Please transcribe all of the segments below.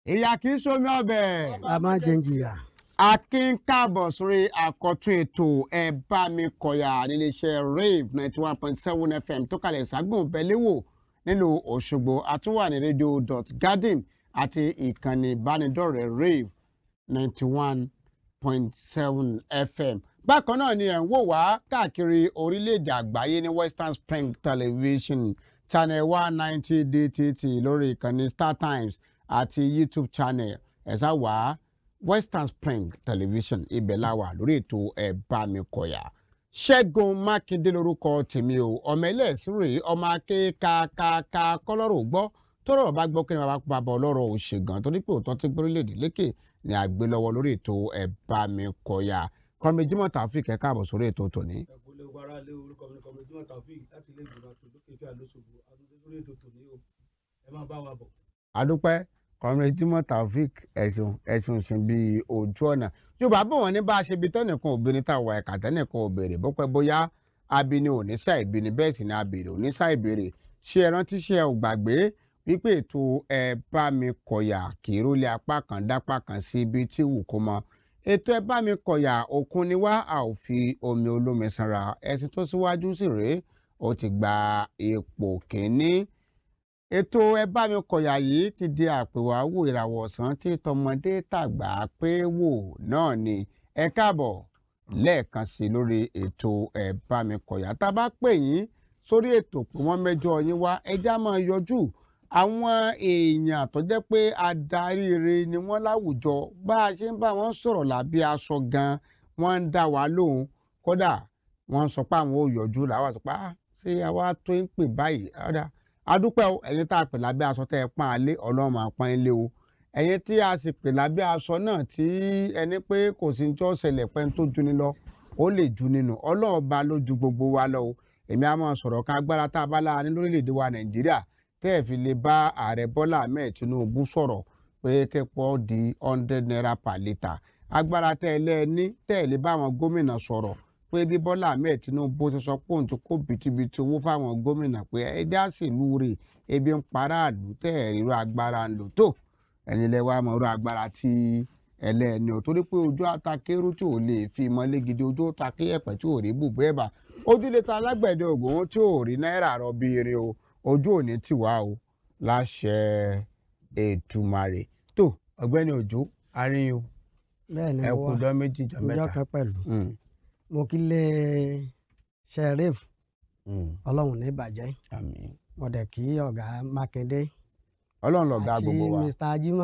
ìyá kì í ṣomi ọbẹ̀. a máa jẹ ń jìyà. akin káàbọ̀ sórí àkọ́tún ètò ẹ bá mi kọ̀yà níléeṣẹ́ rave ninety one point seven fm tó kalẹ̀ ságbọ̀n bẹ́lẹ́wò nílùú òṣogbo àtúwà ní rédíò dot garden àti ìkànnì ìbánidọ́rẹ̀ẹ́ rave ninety one point seven fm bákan náà ni ẹ̀ ń wò wá káàkiri orílẹ̀-èdè àgbáyé ní western spring television channel one ninety dtt lórí ìkànnì star times àti youtube channel ẹ̀ sá wá western spring television ibẹ̀ la wà lórí ètò ẹ̀ bá mi kọ̀yà ṣẹ́gun mákindé lórúkọ tèmi o ọmọ ẹlẹ́sìn rèé ọmọ aké kàkàkà kọ́lọ́rọ̀ gbọ́ tọ́rọ̀ bá gbọ́ kí ni bàbá bàbá ọlọ́rọ̀ ò ṣe gan torí pé òótọ́ tí gbórílẹ̀-èdè lékè ni àgbé lọ́wọ́ lórí ètò ẹ̀ bá mi kọ̀yà kọ́mi jimoh taofik ẹ̀ káàbọ̀ sórí ètò tòní. ẹ̀kúnlẹ̀ ogun ara lé orúkọ mi ní kọ́mi jimoh taofik láti ilé ìgbìmọ̀ àti olókè ìfẹ́ àlóṣogbo àdúgbò lórí ètò tòní o ẹ máa bá wa bọ̀. adúpẹ́ kọ́mi jimoh taofik ẹ̀sùn ẹ̀sùn sùn bíi ojú ọ̀nà yorùbá bọ̀ wọ́n ní bá a ṣe bí tẹ́nìkan obìnrin tá a wà ẹ̀ka tẹ́nìkan òbèrè bọ́pẹ́ bóyá abini oníṣà ìbíni bẹ́ẹ̀ sì ni abèrè oníṣà ìbèrè ṣé ẹ rántí ṣé ẹ ò gbàgbé wípé ètò ẹ bá mi kọ̀yà kì í rólé apá kan dápá kan sí ibi tí wù kó mọ ètò ẹ bá mi kọ̀yà òkun ni wá a ò fi omi olómi sanra ẹsìn tó síwájú sí rèé ó ti gba ipò kínní ètò ẹ bá mi kọ̀yà yìí ti di àpèwàwò ìràwọ̀ ọ̀sán tí tọmọdé tàgbà pé wò náà ni ẹ káàbọ̀ lẹ́ẹ̀kan sí lórí ètò ẹ bá mi kọ̀yà tá a bá pè yín sórí ètò pé wọ́n mẹ́jọ yín wá ẹjá máa yọjú àwọn èèyàn tó jẹ́ pé adarí ire ni wọ́n láwùjọ bá a ṣe ń bá wọn sọ̀rọ̀ lábí aṣọ gan wọ́n ń dá wa lóhùn kódà wọ́n sọ pé àwọn ò yọjú làwọn sọ pé ah ṣé àwa tó ń pè báyìí ọ̀dà adúpẹ́ o ẹ̀yin tá a pè lábẹ́ aṣọ tẹ́ ẹ pọ́n alé ọlọ́run máa pọ́n ilé o ẹ̀yin tí a sì pè lábẹ́ aṣọ náà tí ẹni pé kò sí ní tí ó ṣẹlẹ̀ pẹ́ tó ju ni lọ ó lè ju nínú ọlọ́run ba ló ju gbogbo wa lọ o èmi á máa sọ̀rọ̀ kan agbára tá a bá lára ní lórílẹ̀‐èdè wa nàìjíríà tẹ́ ẹ̀ fi lè bá ààrẹ bọ́lá ahmed tinubu sọ̀rọ̀ pé kẹ́pọ̀ di hundred naira per litre agbára tẹ́ ẹ lẹ́ẹ̀ní tẹ́ ẹ lè bá àwọn gómìnà sọ̀rọ̀ pé bí bọ́lá ahmed tinubu ti sọ pé òun ti kó bìtìbìtì owó fáwọn gómìnà pé ẹdí àṣìlú rè ebi ń para àlù tẹ́ ẹ̀ ríro agbára ń lò tó ẹni lẹ wá mọ̀ ọ́rọ̀ agbára tí ẹlẹ́ni ò torí pé ojú àtakérú tí ò lè fi mọ́lé gidi ojú àtakéyẹ̀pẹ̀ tí ò rí bùbú ẹ̀bà ojú lè ta alágbẹ̀dẹ ògùn tí ò rí náírà rọ bí irin o ojú òní tì wá o láṣẹ ètùmàrè tó ọ̀gbẹ́ni òjò aríyìn o bẹ́ẹ̀ ni ẹ mo kú wá ọjọ́ méjì jọ ọjọ́ mẹ́ta. kan pẹ̀lú Mm, mo kí lé sheriff mm, ọlọ́run ní ìbàjẹ́ àmín. mo dẹ̀ kí ọ̀gá mákindé ọlọ́run lọ̀gá àti gbogbo wa. mr ajima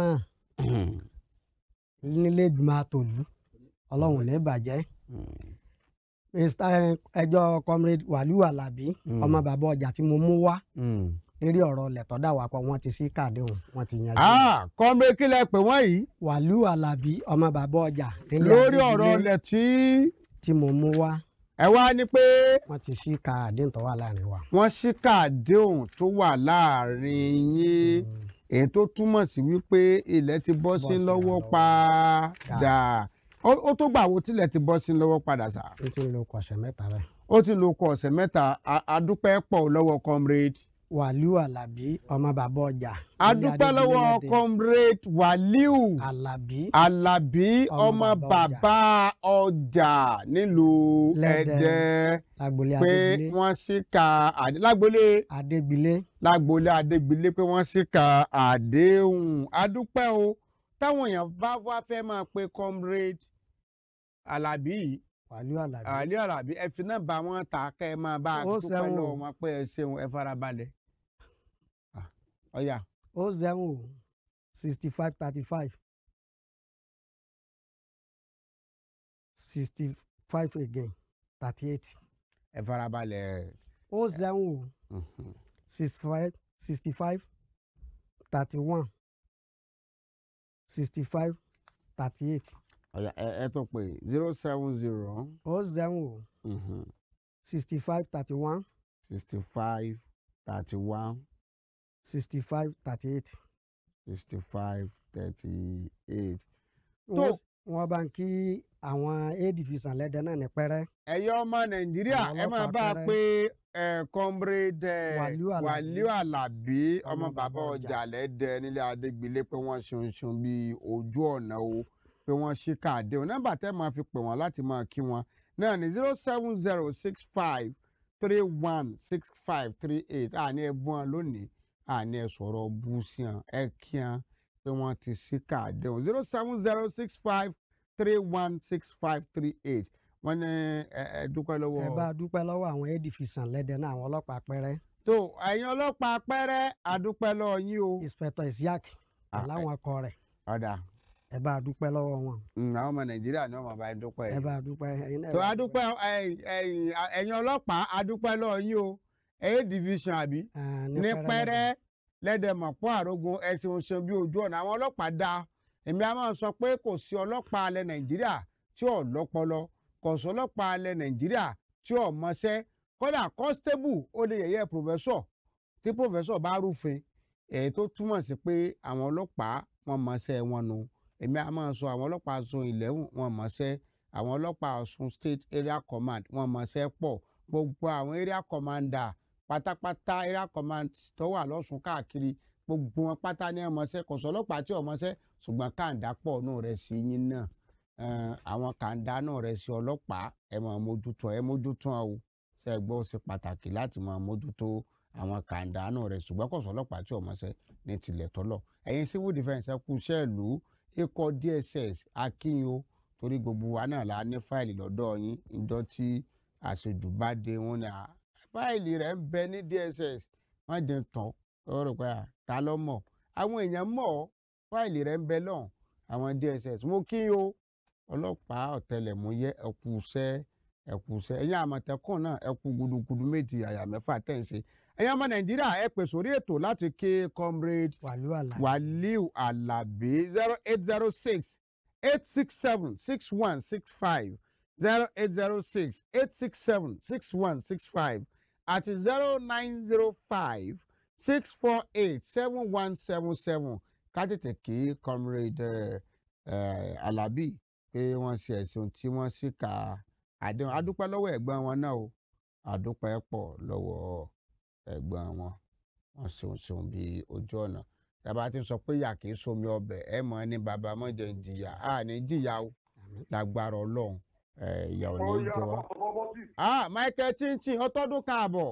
nílé ìgbìmọ̀ àtòlú ọlọ́run ní ìbàjẹ́ mr ẹjọ́ comrade wàlíù alábí Mm. ọmọ bàbá ọjà tí mo mú wá Mm. lérí ọ̀rọ̀ lẹ̀tọ́ dà wá pọ̀ wọ́n ti sí kàdéhùn wọ́n ti yanjú ah kọ́ńbé kí lẹ pè wọ́n yìí wàlíù alábí ọmọ bàbá ọjà nílé lórí Adédìlé ọ̀rọ̀ ilẹ̀ tí tí mo mú wá ẹ wá ní pé wọ́n ti sí kàdéhùn tó wà láàrin wa. wọ́n ṣíkà àdéhùn tó wà láàrin yín èyí tó túmọ̀ sí wípé ilẹ̀ ti bọ́ sí Bọ́ sí lọ́wọ́ lọ́wọ́. padà ó ó tó gbà wo tilẹ̀ ti bọ́ sí lọ́wọ́ padà sá n ti lo kọ̀ṣẹ́ mẹ́ta rẹ̀. ó ti lo ọkọ̀ ọ̀sẹ̀ mẹ́ta a- adúpẹ́ pọ̀ lọ́wọ́ comrade wàlíù alábí ọmọ bàbá ọjà. nílé adúpẹ́ Adédìlé lọ́wọ́ lẹ́dẹ̀. comrade wàlíù alábí alábí ọmọ Ọmọ bàbá bàbá ọjà nílùú Lẹ́dẹ̀. ẹ̀dẹ́ lágbolé pé adégbélé wọ́n ṣíkà àdé lágbolé adégbélé lágbolé adégbélé pé wọ́n ṣíkà àdéhùn adúpẹ́ o táwọn èèyàn bá wá fẹ́ máa pe comrade alábí yìí wàlíù alábí àlí alábí ẹ fi náà bá wọn ta kẹ́ ẹ máa bá a Ó dúpẹ́ ṣeun o. lọ́wọ́ wọn pé ẹ ṣeun ẹ farabalẹ̀ Ah, ọ̀yà ó zẹ́wọ̀n o sixty five thirty five sixty five again thirty eight ẹ farabalẹ̀ ó zẹ́wọ̀n o mhm. sixty five sixty five thirty one sixty five thirty eight ọ̀yà ẹ ẹ tó pé zero seven zero ó zẹ́wọ̀n o sixty five thirty one sixty five thirty one sixty five thirty eight. sixty five thirty eight. wọ́n wọ́n bá ń kí àwọn a division lẹ́dẹ̀ náà ní pẹ́rẹ́ ẹ̀yọ́ ọmọ nàìjíríà Àwọn ẹ máa ọlọ́pàá bá a pẹ́rẹ́. pé ẹ comrade ẹ Wàlíù Àlàbí. Wàlíù Àlàbí ọmọ Ọmọ bàbá bàbá ọjà. ọjà lẹ́dẹ nílé Adégbélé pé wọ́n ṣunṣun bíi ojú ọ̀nà o pé wọ́n ṣí káàdé o nọ́mbà tẹ́ máa fi pè wọ́n láti máa kí wọn náà ní zero seven zero six five three one six five three eight àní ẹ bú wọn lónìí àní ẹ sọ̀rọ̀ bú sí wọn ẹ kí wọn pé wọ́n ti ṣí káàdé o zero seven zero six five three one six five three eight wọ́n ní ẹ ẹ dúpẹ́ lọ́wọ́ ẹ bá a dúpẹ́ lọ́wọ́ àwọn a division lẹ́dẹ̀ náà àwọn ọlọ́pàá pẹ́rẹ́ tó ẹ̀yin ọlọ́pàá pẹ́rẹ́ àdúpẹ́ lọ́ọ́ yín o. inspector isiaq Ah, láwọn akọ rẹ̀ ọ̀dà ẹ bá a dúpẹ́ lọ́wọ́ wọn mm, àwọn ọmọ nàìjíríà ni wọ́n máa bá yín dúpẹ́ ẹ yìí. bá a dúpẹ́ ẹ̀yin náà ẹ tó bá a àdúpẹ́ ẹ̀yin- ẹ̀yin ẹ̀yin ọlọ́pàá àdúpẹ́ lọ́ọ́ yín o ẹ̀yẹ́ division àbí Ah, ní pẹ́rẹ́ lẹ́dẹ̀mọ̀pọ̀ àrógun ẹ̀sìn òṣèlú bí ojú ọ̀nà àwọn ọlọ́pàá dá èmi a máa sọ pé kò sí ọlọ́pàá alẹ́ nàìjíríà tí ò lọ́pọlọ kò sí ọlọ́pàá alẹ́ nàìjíríà tí ò mọṣẹ́ kódà constable ó lè yẹ̀yẹ́ professor tí professor bá rúfin èyí tó túmọ̀ sí pé àwọn ọlọ́pàá wọn mọṣẹ́ wọn nu èmi a máa sọ àwọn ọlọ́pàá zone eleven wọn mọṣẹ́ àwọn ọlọ́pàá Ọ̀ṣun state area command wọn mọṣẹ́ pọ̀ gbogbo àwọn area commander pátápátá area command tó wà lọ́sùn káàkiri gbogbo wọn pátá ní ọmọọṣẹ́ kò sọ ọlọ́pàá tí ọmọọṣẹ́ ṣùgbọ́n kàńdá pọ̀ náà rẹ̀ sí yín náà Eh, àwọn kàńdá náà rẹ̀ sí ọlọ́pàá ẹ máa mójútó ẹ mójútó ọ ṣe gbọ́ ó ṣe pàtàkì láti máa mójútó àwọn kàńdá náà rẹ̀ ṣùgbọ́n kò sọ ọlọ́pàá tí ọmọọṣẹ́ ní tilẹ̀ tọ́lọ̀ ẹ̀yin civil defence ẹ kú iṣẹ́ ìlú ikọ̀ DSS akínyó torí gbogbo wa náà la ní fáìlì lọ́dọ̀ yín ìjọ tí àṣejù bá dé wọn ni à fáìlì rẹ̀ ń bẹ ní DSS wọ́n dín tán ó rò pé à, ta ló mọ̀ àwọn èèyàn mọ̀ ọ́ fáìlì rẹ̀ ń bẹ lọ́hùn àwọn DSS mo kí o ọlọ́pàá ọ̀tẹlẹ̀múyẹ́ ẹ̀kú iṣẹ́ ẹ̀kú iṣẹ́ ẹ̀yin àmọ̀tẹ́kùn náà ẹ̀kú gudugudu méjì àyà mẹ́fà tẹ̀ ń ṣe ẹ̀yin ọmọ nàìjíríà ẹ pè sórí ètò láti ké comrade wàlúù àlà wàlíù alábí zero eight zero six eight six seven six one six five zero eight zero six eight six seven six one six five àti zero nine zero five six four eight seven one seven seven ká tètè kí comrade eh, eh, alábí pé wọ́n ṣe ẹ̀sùn tí wọ́n sì ka àdéhùn adúpẹ́ lọ́wọ́ ẹ̀gbọ́n wọn náà o adúpẹ́ pọ̀ lọ́wọ́ ẹ̀gbọ́n wọn wọ́n ṣeun ṣeun bí ojú ọ̀nà tàbá ti sọ pé ìyà kìí somi ọbẹ̀ ẹ mọ̀ ní bàbá mọ̀jẹ̀ ń jìyà á ní jìyà o lágbára ọlọ́run ẹ, ìyà ò ní jẹ wá. ah michael chinchin ọtọ́dún káàbọ̀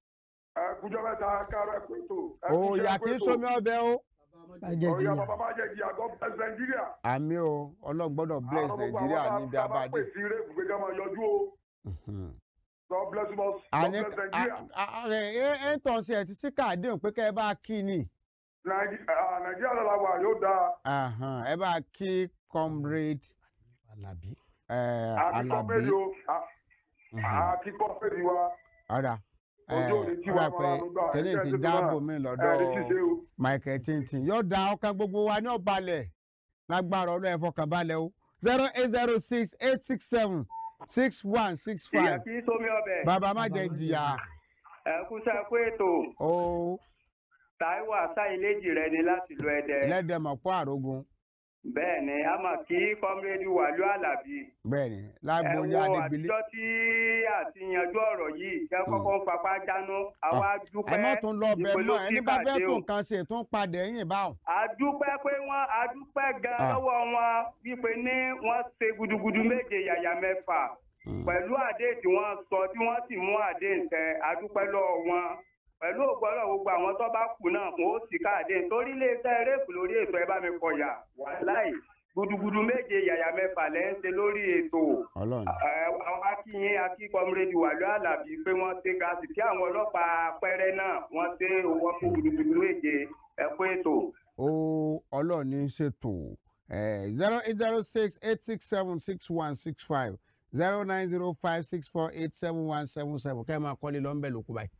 ẹkújọ mẹ́ta kárọ ẹkúntò. o ìyà kìí somi ọbẹ̀ o ẹ jẹ́ ọ̀yà jìyà bàbá má jẹ́ jìyà god bless nàìjíríà. àmì o ọlọ́run gbọ́dọ̀ bless nàìjíríà níbi abadé. pè sí rẹ́ẹ̀kù pé ká máa yọjú o Mhm. god bless us god àní bless nàìjíríà. ẹ ẹ ń tàn sí ẹ ti sí káàdéhùn pé kẹ́ ẹ bá kí ni Nàìjí- ah, nàìjíríà lọ́la wà yóò dáa Ahan, ẹ bá kí comrade àlàbí eh, àkíkọ́ alábí péjì o ah, Mhm. àkíkọ́ péjì wa ọ̀dà ojú òní tí wàá pé máa ń gbà kíní ti dáàbò mi lọ́dọ̀ ẹ̀ẹ́dì ṣíṣe o. michael tintin yóò da ọkàn gbogbo wa ní ọ̀balẹ̀ lágbára ọlọ́ ẹ̀fọ́ kan balẹ̀ o zero eight zero six eight six seven six one six ìyá five kì í sómi ọbẹ̀ bàbá má jẹ jìyà ẹ̀kúṣẹ́ kú ètò o Táíwò àsáyéléjì rẹ ni láti lu ẹdẹ ẹlẹ́dẹ̀mọ̀pọ̀ àrógun bẹ́ẹ̀ ni a mọ̀ kí kọ́mírẹ́dì Wàlíù Àlàbí bẹ́ẹ̀ ni ẹ lágbóyè wo adébílé àtijọ́ tí àti yanjú ọ̀rọ̀ yìí jẹ́ kọ́kọ́ ń fapá jánu àwa dúpẹ́ ẹ má tún lọ bẹ ìpè ló mọ́ ẹni bá fẹ́ kíkàdé tó o. nǹkan ṣe tó ń padà ẹ̀yìn báwọn. àdúpẹ́ pé wọ́n àdúpẹ́ gan Ah. lọ́wọ́ wọn wípé ní wọ́n ṣe gudugudu méje yàyà mẹ́fà pẹ̀lú àdéhùn tí wọ́n sọ tí wọ́n sì mú àdéhùn tẹ àdúpẹ́ lọ́wọ́ wọn pẹ̀lú ògbọ́dọ̀ gbogbo àwọn tó bá kù náà kò ó sì káàdé torí iléeṣẹ́ rẹ́ẹ̀pù lórí ètò ẹ bá mi kọ̀yà wàláì gudugudu méje yàyà mẹ́fà lẹ́ ń ṣe lórí ètò ọlọ́run Ẹ, àwọn akínyìn akíkọmúrẹ́dì Wàlíù Àlàbí pé wọ́n ṣe gáàsì kí àwọn ọlọ́pàá pẹ́rẹ́ náà wọ́n ṣe owó fún gudugudu méje ẹ̀kú ètò. ó ọlọ́run ní í ṣètò zero eight zero six eight six seven six one six five zero nine zero five six four eight seven one seven seven kẹ́ ẹ máa kọ́lé lọ́nbẹ̀ lókù báyìí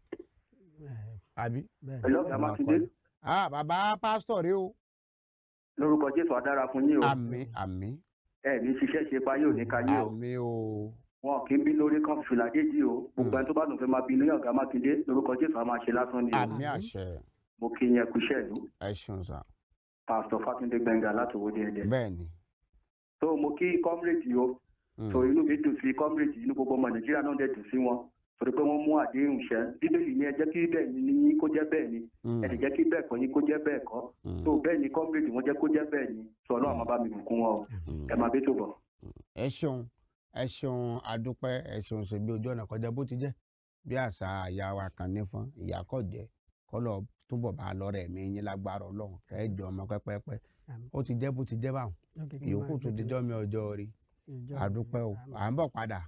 Eh, àbí. bẹ́ẹ̀ Hello, ẹ Bàbá máa Mákindé. kọ́lé. ah bàbá pásítọ̀ rí o lórúkọ jésù adára fún yín o àmín àmín ẹ ní ṣiṣẹ́ ṣe pa yóò ní ká yín o àmín o wọn kì í bí lórí kan fìlà déjì o gbogbo ẹni tó bá dùn fẹ́ máa bí ní ọ̀gá mákindé lórúkọ jésù a máa ṣe lásán ni o àmín àṣẹ mo kí yín ẹkú iṣẹ́ ìlú ẹ ṣeun sá pásítọ̀ fátúndé gbẹngà láti owóde ẹdẹ bẹ́ẹ̀ ni. tó mo kí kọ́mírèdì o Mm. tó inú mi dùn sí kọ́mírèdì inú gbogbo ọmọ nàìjíríà náà dẹ̀ dùn sí wọn torí pé wọ́n mú àdéhùn ṣẹ bíbélì ní ẹ jẹ́ kí bẹ́ẹ̀ ni ní kó jẹ́ bẹ́ẹ̀ ni Mm. ẹ sì jẹ́ kí bẹ́ẹ̀ kọ́ yín kó jẹ́ bẹ́ẹ̀ kọ́ Mm. tó bẹ́ẹ̀ ni kọ́ńbìrì wọ́n jẹ́ kó jẹ́ bẹ́ẹ̀ ni sọ ọlọ́run máa bá mi bùkún wọn o Mm. ẹ máa bí tó bọ̀. ẹ ṣeun ẹ ṣeun adúpẹ́ ẹ ṣeun ṣe bí ojú ọ̀nà kọjá bó ti jẹ́ bí àṣà àyà wa kan nífọn ìyá kọ̀ jẹ́ kọ́lọ̀ túbọ̀ bá a lọ́rẹ̀ mi yín lágbára ọlọ́run kẹ́ ẹ jọ ọmọ pẹ́pẹ́pẹ́ Àmín. ó ti jẹ́ bó ti jẹ́ báwọn Ok, kí n máa ìyókù tó gbé dijọ́ mi ọjọ́ rí ìjọ adúpẹ́ o àmín. à ń bọ̀ padà.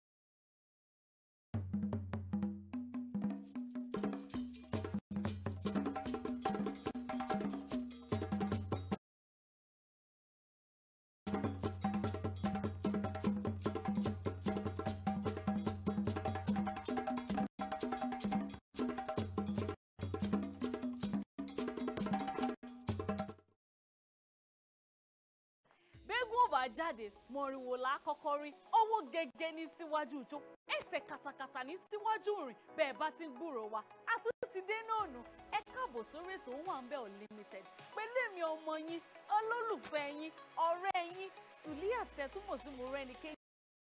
gbẹ́gun ò bá jáde mọ̀rìnwó la kọ́kọ́ rí owó gẹ́gẹ́ ní síwájú ìjó ẹsẹ̀ katakata ní síwájú rìn bẹ́ẹ̀ bá ti ń gbúròó wa a tún ti dé náà nù ẹ káàbọ̀ sórí ètò Owambe Unlimited pẹ̀lú èmi ọmọ yín olólùfẹ́ yín ọ̀rẹ́ yín Suliat tẹ̀túmọ̀ sí mo rẹ́ni kéjì.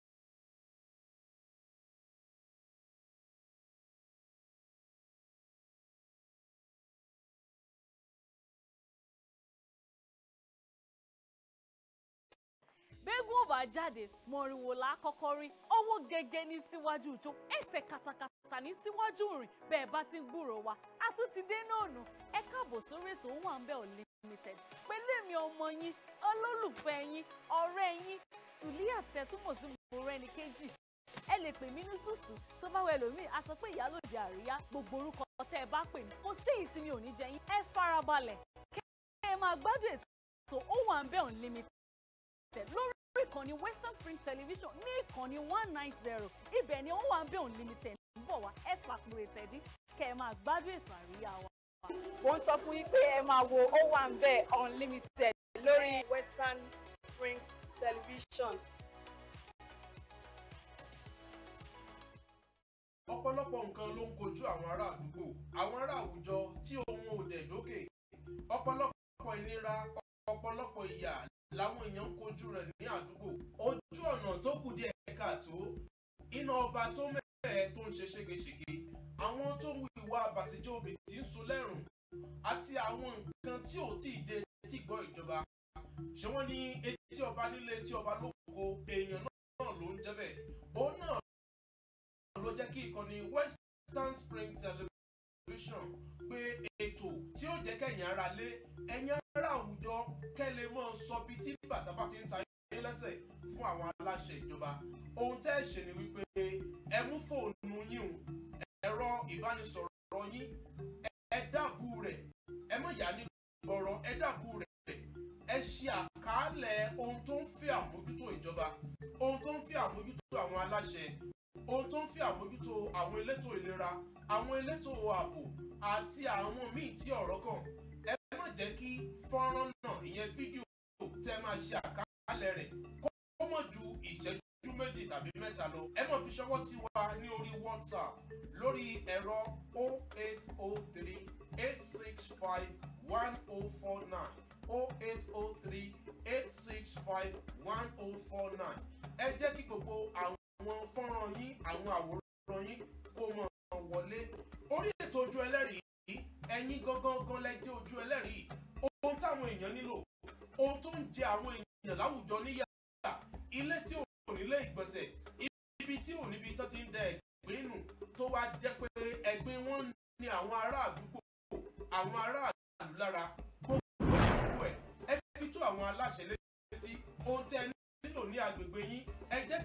gbẹ́gun ò bá jáde mọ̀rìnwó la kọ́kọ́ rí owó gẹ́gẹ́ ní síwájú ìjó ẹsẹ̀ katakata ní síwájú rìn bẹ́ẹ̀ bá ti ń gbúròó wa a tún ti dé náà nù ẹ káàbọ̀ sórí ètò Owambe Unlimited pẹ̀lú èmi ọmọ yín olólùfẹ́ yín ọ̀rẹ́ yín Suliat tẹ̀túmọ̀ sí mo rẹ́ni kéjì ẹ lè pè mí ní sùsù tó bá wẹ lómi a sọ pé ìyálòdì àríyá gbogbo orúkọ tẹ ẹ bá pè mí kò sí èyí tí mi ò ní jẹ yín ẹ farabalẹ̀ kẹ́ ẹ máa gbádùn ètò Owambe Unlimited lórí ìkànnì Western Spring Television ní ìkànnì one nine zero ibẹ̀ ni Owambe Unlimited ń bọ̀ wá ẹ fàkùrẹ̀ tẹ̀dí kẹ́ ẹ máa gbádùn ètò àríyá wa. mo ń sọ fún yín pé ẹ máa wo Owambe Unlimited lórí Western Spring Television. ọ̀pọ̀lọpọ̀ nǹkan ló ń kojú àwọn ará àdúgbò àwọn ará àwùjọ tí ohun ò dẹ̀ dókè ọ̀pọ̀lọpọ̀ ìnira ọ̀pọ̀lọpọ̀ ìyà làwọn èèyàn ń kojú rẹ̀ ní àdúgbò ojú ọ̀nà tó kù díẹ̀ káàtó iná ọba tó mẹ́ẹ̀ẹ́ tó ń ṣe ségesège àwọn tó ń wu ìwà àbàṣejẹ́ òbí tí ń sun lẹ́rùn àti àwọn nǹkan tí ò tí ì dé tí gbọ́ ìjọba ṣé wọ́n ní etí ọba nílé etí ọba lóko èèyàn náà ló ń jẹ́ bẹ́ẹ̀ òun náà ló jẹ́ kí ìkànnì Western Spring Television pé ètò tí ó jẹ́ kẹ́yìn ara lé ẹ̀yìn ara àwùjọ kẹ́lẹ́ mọ́ sọ bí tí bàtà bá ti ń ta yín lẹ́sẹ̀ fún àwọn aláṣẹ ìjọba ohun tẹ́ ẹ ṣe ni wípé ẹ mú fóònù yín o ẹ̀rọ ìbánisọ̀rọ̀ yín ẹ dàbù rẹ̀ ẹ mọ̀ yá ní ọ̀rọ̀ ẹ dàbù rẹ̀ ẹ ṣe àkàálẹ̀ ohun tó ń fi àmójútó ìjọba ohun tó ń fi àmójútó àwọn aláṣẹ ohun tó ń fi àmójútó àwọn elétò ìlera àwọn elétò ààbò àti àwọn míì tí ọ̀rọ̀ kàn ẹ má jẹ́ kí fọ́nrán náà ìyẹn fídíò tẹ́ máa ṣe àkàálẹ̀ rẹ̀ kó mọ̀ ju ìṣẹ́jú méjì tàbí mẹ́ta lọ ẹ má fi ṣọwọ́ sí wa ní orí WhatsApp lórí ẹ̀rọ 0803 865 1049 0803 865 1049 ẹ jẹ́ kí gbogbo àwọn àwọn fọ́nrán yín àwọn àwòrán yín kó mọ̀ wọlé orí ètò ojú ẹlẹ́rìí ẹ̀yin gangan gan lẹ́jẹ́ ojú ẹlẹ́rìí ohun táwọn èèyàn nílò ohun tó ń jẹ àwọn èèyàn láwùjọ níyà ilé tí ò nílé ìgbọ̀nsẹ̀ ibi tí ò níbi tó ti ń dẹ ẹ̀gbin nù tó wá jẹ́ pé ẹ̀gbin wọn ní àwọn ará àdúgbò àwọn ará àlù lára gbogbo ẹ̀ ẹ fi tó àwọn aláṣẹ létí ohun tí ẹ nílò ní agbègbè yín ẹ jẹ́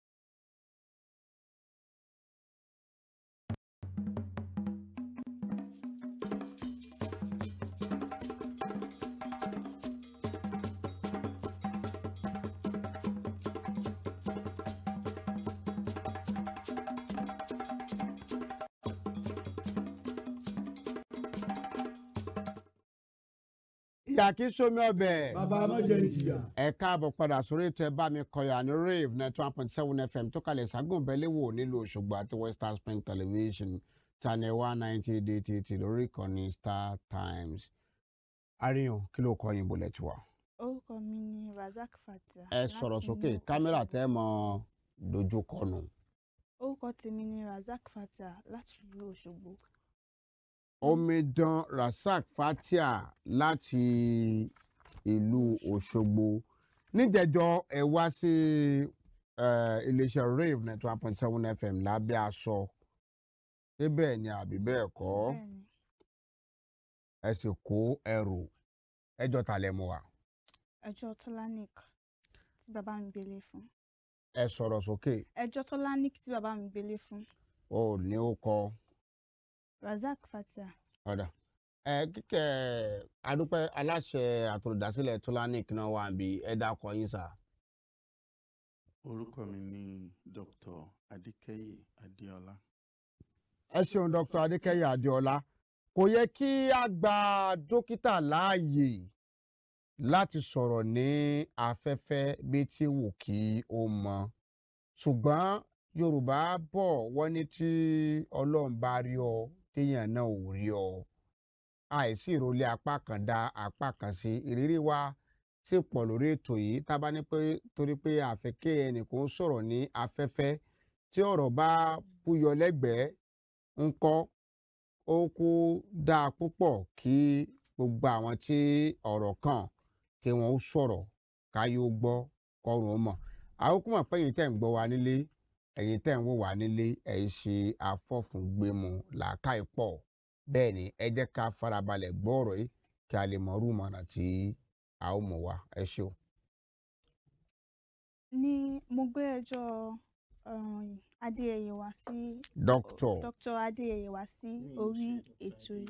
ìyá kí sómi ọbẹ̀. bàbá má jẹ ìjìyà. ẹ káàbọ̀ padà sórí ètò ẹ bá mi kọyà ní rave ninety one point seven fm tó kalẹ̀ ságùnbẹ́lẹ́wò nílùú òṣogbo àti western spring television channel one ninety dtt lórí ìkànnì star times. àríyàn kí ló kọ yín bolẹ̀ tiwa. orúkọ mi ni razak fatia. ẹ sọ̀rọ̀ sókè kámẹ́rà tẹ́ mọ dojú kọnù. orúkọ tèmi ni razak fatia láti ìlú òṣogbo omidan rasaq fatia láti ìlú òṣogbo níjẹjọ ẹ wá sí eh, iléeṣẹ́ rave ninety one point seven fm lábẹ́ aṣọ débẹ̀ ni àbí bẹ́ẹ̀ kọ́ bẹ́ẹ̀ni ẹ sì kó ẹrù ẹjọ́ ta lẹ mú wa ẹjọ́ tolanik tí bàbá mi gbélé fún ẹ sọ̀rọ̀ sókè ẹjọ́ tolanik tí bàbá mi gbélé fún ó ní ó kọ razak fatia ọ̀dà ẹ kíkẹ́ adúpẹ́ aláṣẹ àtòlùdásílẹ̀ tolanic náà wà bí ẹ dákọ yín sà orúkọ mi ni dr adékẹyè adéọlá ẹ ṣeun dr adékẹyẹ adéọlá kò yẹ kí a gba dókítà láàyè láti sọ̀rọ̀ ní afẹ́fẹ́ bí tí wù kí ó mọ ṣùgbọ́n yorùbá bọ̀ wọ́n ní tí ọlọ́run bá rí ọ téèyàn náà ò rí ọ àìsí ìrọ̀lé apá kan dá apá kan sí ìrírí wa sì pọ̀ lórí ètò yìí tá a bá ní pé torí pé àfẹ́kẹ́ ẹnìkan sọ̀rọ̀ ní afẹ́fẹ́ tí ọ̀rọ̀ bá búyọ lẹ́gbẹ̀ẹ́ ńkọ́ ó kú dáa púpọ̀ kí gbogbo àwọn tí ọ̀rọ̀ kàn kí wọ́n ó sọ̀rọ̀ káyé ó gbọ́ kọ́run ó mọ̀ àwọn kúmọ̀ pé ẹ̀yin tẹ̀ ń gbọ́ wa nílé ẹ̀yin tẹ̀ ń wò wá nílé ẹ̀yin ṣe afọ́fúngbẹ́mu làákàyè pọ̀ bẹ́ẹ̀ ni ẹ jẹ́ ká farabalẹ̀ gbọ́ ọ̀rọ̀ yìí kí a lè mọ irú ìmọ̀ràn tí a ó mú wa ẹ ṣé o. ní mo gbé ẹjọ́ um, adéyẹyẹ wá sí Dr. dr adéyẹyẹ wá sí orí ètò yìí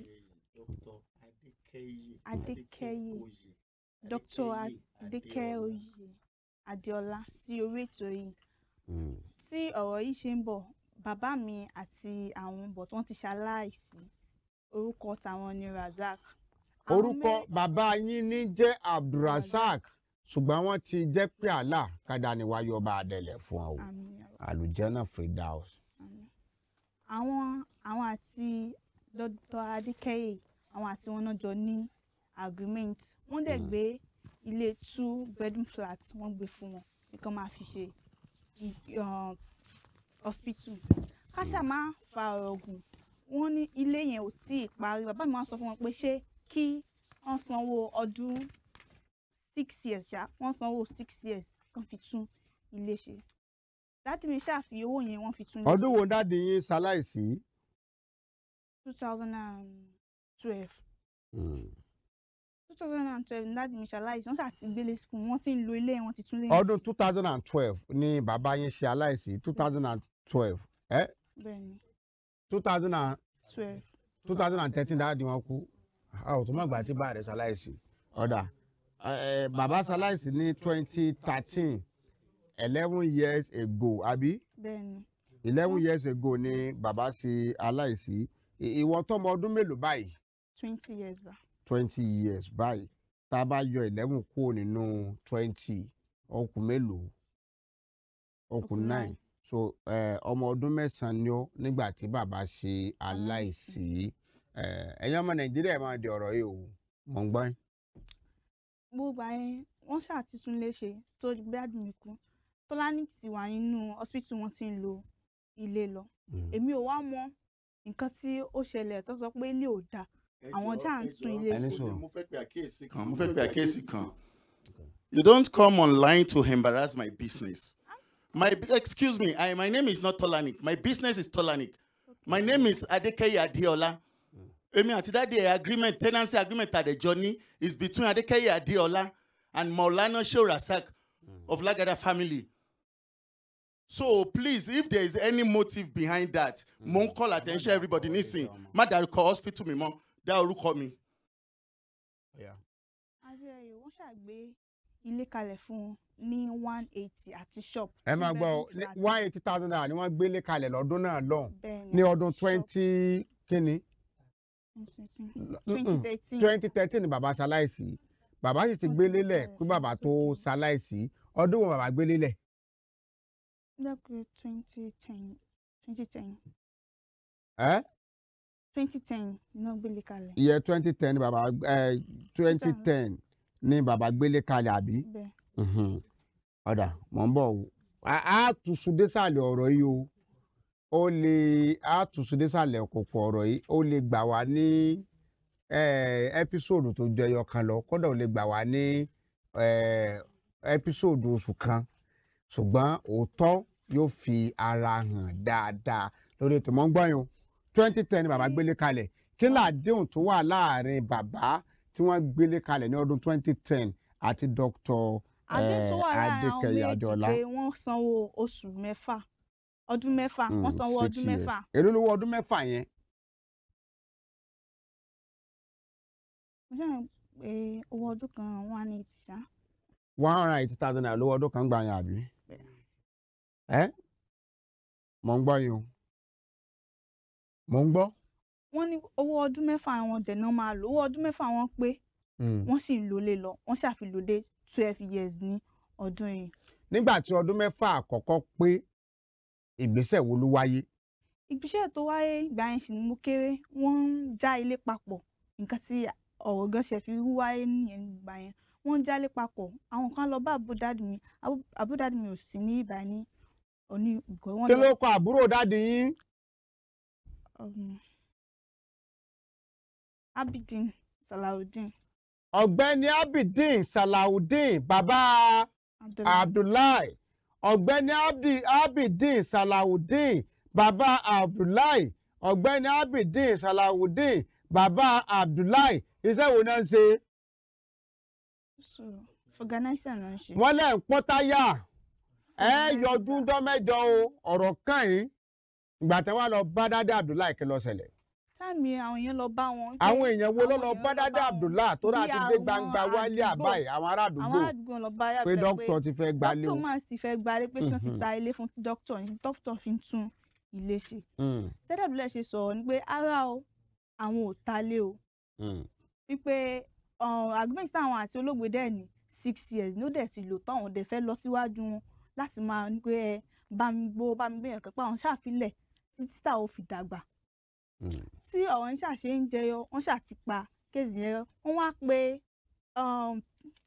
adékẹyẹ dr adékẹyẹ adéọlá sí orí ètò yìí tí ọ̀rọ̀ yìí ṣe ń bọ̀ bàbá mi àti àwọn bọ̀ tí wọ́n ti ṣaláìsí orúkọ tàwọn ni razak Àwọn orúkọ mẹ́- bàbá yín ní jẹ́ abdulrasaq ṣùgbọ́n wọ́n ti jẹ́ pé àlà kádà ni wáyé ọba àdẹ̀lẹ̀ fún ọ àmín ya Allah, àlùjẹ́nà firdaus. àmín. àwọn àwọn àti dr adékẹyẹ àwọn àti wọn náà jọ ní agreement wọ́n dẹ̀ gbé ilé two bedroom flat wọ́n gbé fún wọn nǹkan máa fi ṣe i- um, hospital káṣá máa fa ọ̀rọ̀ gùn wọ́n ní ilé yẹn ò tí ì parí bàbá mi wá sọ fún wọn pé ṣé kí wọ́n sanwó ọdún six years ṣá wọ́n sanwó six years kan fi tún ilé ṣe dádì mi ṣàfi owó yẹn wọ́n fi tún ilé ọdún wo dáàdi yín ṣaláìsí. two thousand and twelve two thousand and twelve dádì mi ṣaláìsí wọ́n ṣàti gbélé fún un wọ́n ti ń lo ilé wọ́n ti tún lé ọdún two thousand and twelve ni bàbá yín ṣe aláìsí two thousand and twelve ẹ bẹ́ẹ̀ ni two thousand and twelve two thousand and thirteen dáàdi wọn kú a ò tún mọ̀ gbà tí bá rẹ̀ ṣaláìsí ọ̀dà ẹ, bàbá ṣaláìsí ní twenty thirteen eleven years ago àbí bẹ́ẹ̀ ni eleven years ago ni bàbá ṣe aláìsí I- ìwọ tọmọ ọdún mélòó báyìí twenty years bá twenty years báyìí tá a bá yọ eleven kúrò nínú twenty ọkùn mélòó ọkùn Okùn nine nine. so eh, ọmọ ọdún mẹ́sàn-án ni ó nígbà tí bàbá ṣe aláìsí Eh, ẹ̀yin ọmọ nàìjíríà ẹ̀ máa di ọ̀rọ̀ yìí o mọ̀ ń gbọ́ yín. gbogbo àyẹn wọ́n ṣàtìtún lé ṣe tó gbádùn mi kú tọ́lání ti wà nínú hospital wọ́n ti ń lo ilé lọ èmi ò wá mọ nǹkan tí ó ṣẹlẹ̀ tó sọ pé ilé ò dáa àwọn já ń tún ilé Ẹni ṣe sọ̀rọ̀. mo fẹ́ pe àkíyèsí kan mo fẹ́ pe àkíyèsí kan you don't come online to embarrass my business my excuse me I, my name is not tolanik my business is tolanik my name is adekeye adeola èmi àti dáàdi ẹ̀ agreement tenancy agreement àdẹ̀jọ ní is between adekeye adeola and maulana shorasaq of lagada family so please if there is any motive behind that mo ń call attention everybody nisin má dárúkọ hospital mi mọ́ dá orúkọ mi. adéyẹyẹ wọ́n ṣàgbé ilé kalẹ̀ fún wọn ní one eighty àti shop ẹ two máa gbọ́ ọ, bedroom ní flat. one eighty thousand naira ni wọ́n gbélé kalẹ̀ lọ́dún náà lọ́hùn Bẹ́ẹ̀ni, ní àti ọdún shop. twenty kínní twenty thirteen twenty thirteen ni bàbá ṣaláìsí bàbá sì ti gbélé lẹ̀ kí bàbá tó ṣaláìsí ọdún wo bàbá gbélé lẹ̀ lẹ́kọ̀ọ́ twenty ten twenty ten ẹ́ twenty ten iná gbélé kalẹ̀ iye twenty ten ni bàbá twenty ten ni bàbá gbélé kalẹ̀ àbí bẹ́ẹ̀ Mhm. ọ̀dà mọ̀ ń bọ̀ o a á tuṣu désàlẹ̀ ọ̀rọ̀ yìí o ó lè àtúnṣe òkòkò ọ̀rọ̀ yìí ó lè gbà wá ní ẹ́písòdù tó ju ẹyọ kan lọ kódà ó lè gbà wá ní ẹ́písòdù oṣù kan ṣùgbọ́n òótọ́ yóò fi ara hàn dáadáa lórí ètò mọ́ngbọ́n twenty ten ni bàbá gbélé kalẹ̀ kí làdéhùn tó wà láàrin bàbá tí wọ́n gbélé kalẹ̀ ní ọdún twenty ten àti dr àdéhùn tó wà láàrin àwọn adékẹyẹ méjì àjọlá pé wọ́n sanwó oṣù mẹ́fà ọdún mẹ́fà wọ́n Mm, sanwó six ọdún years. mẹ́fà èló lówó ọdún mẹ́fà yẹn mo ṣáà pé owó ọdún kan one eighty ṣá one hundred and eighty thousand naira lówó ọdún kan gbà yẹn àbí ẹ mò ń gbọ́ yín o mò ń gbọ́. wọ́n ní owó ọdún mẹ́fà wọn dẹ̀ náà máa lò owó ọdún mẹ́fà wọn pé Mm. wọ́n sì ń lò lé lọ wọ́n ṣàfihàn dé twelve years ní ọdún yìí nígbà tí ọdún mẹ́fà àkọ́kọ́ pé ìgbésẹ̀ wo ló wáyé ìgbésẹ̀ tó wáyé ìgbà yẹn sì ni mo kéré wọ́n ń já ilé papọ̀ nǹkan tí ọ̀rọ̀ gan ṣe fi rú wáyé nìyẹn nígbà yẹn wọ́n ń já ilé papọ̀ àwọn kan lọ bá àbúdádì mi Àbú- àbúdádì mi ò sí ní ìbá ní òní ìgò wọn kí lọ ló sí- kọ àbúrò dáàdi yín um, Abidin Salawudeen ọ̀gbẹ́ni abidin salawudeen bàbá Abdullahi. abdullahi ọ̀gbẹ́ni Abdi- abidin salawudeen bàbá abdullahi ọ̀gbẹ́ni abidin salawudeen bàbá abdullahi iṣẹ́ wo náà ń ṣe so fọgànáísà náà ń ṣe. wọ́n lẹ́ ń pọ́n táyà ẹ yọjú dán mẹ́jọ o ọ̀rọ̀ kàn yín ìgbà tí wọ́n lọ bá dádé abdullahi kí ló ṣẹlẹ̀ táàmì àwọn èèyàn lọ bá wọn. pé àwọn èèyàn wo ló àwọn lọ èèyàn bá lọ dádé wọn. abdullahi tó rà Bí ti dé àwọn gbangba wálé àdúgbò. àbáyé àwọn ará àwọn àdúgbò àdúgbò lọ bá pé yàgbẹ́ dókítà ti fẹ́ gbalé o. dókítà máa sì fẹ́ gbalé pé ṣé wọ́n ti Mhm. ta ilé fún dókítà ní dókítà fi ń tún ilé ṣe. Mm, sẹ́dẹ̀bílẹ̀ ṣe sọ̀rọ̀ ni pé ara o àwọn ò ta lé o mm. wípé um, agreement táwọn àti olóògbé dẹ̀ ní six years ní ó dẹ̀ ti lò táwọn dẹ̀ fẹ́ lọ síwájú wọn láti máa ní pé ẹ bá mi gbó bá mi gbéyàn kápá àwọn ṣàfilẹ̀ títí táwọn ò fi dàgbà tí ọ̀rọ̀ yẹn ṣàṣe ń jẹyọ wọ́n ṣàti pa kéèsì yẹn wọ́n wá pé um,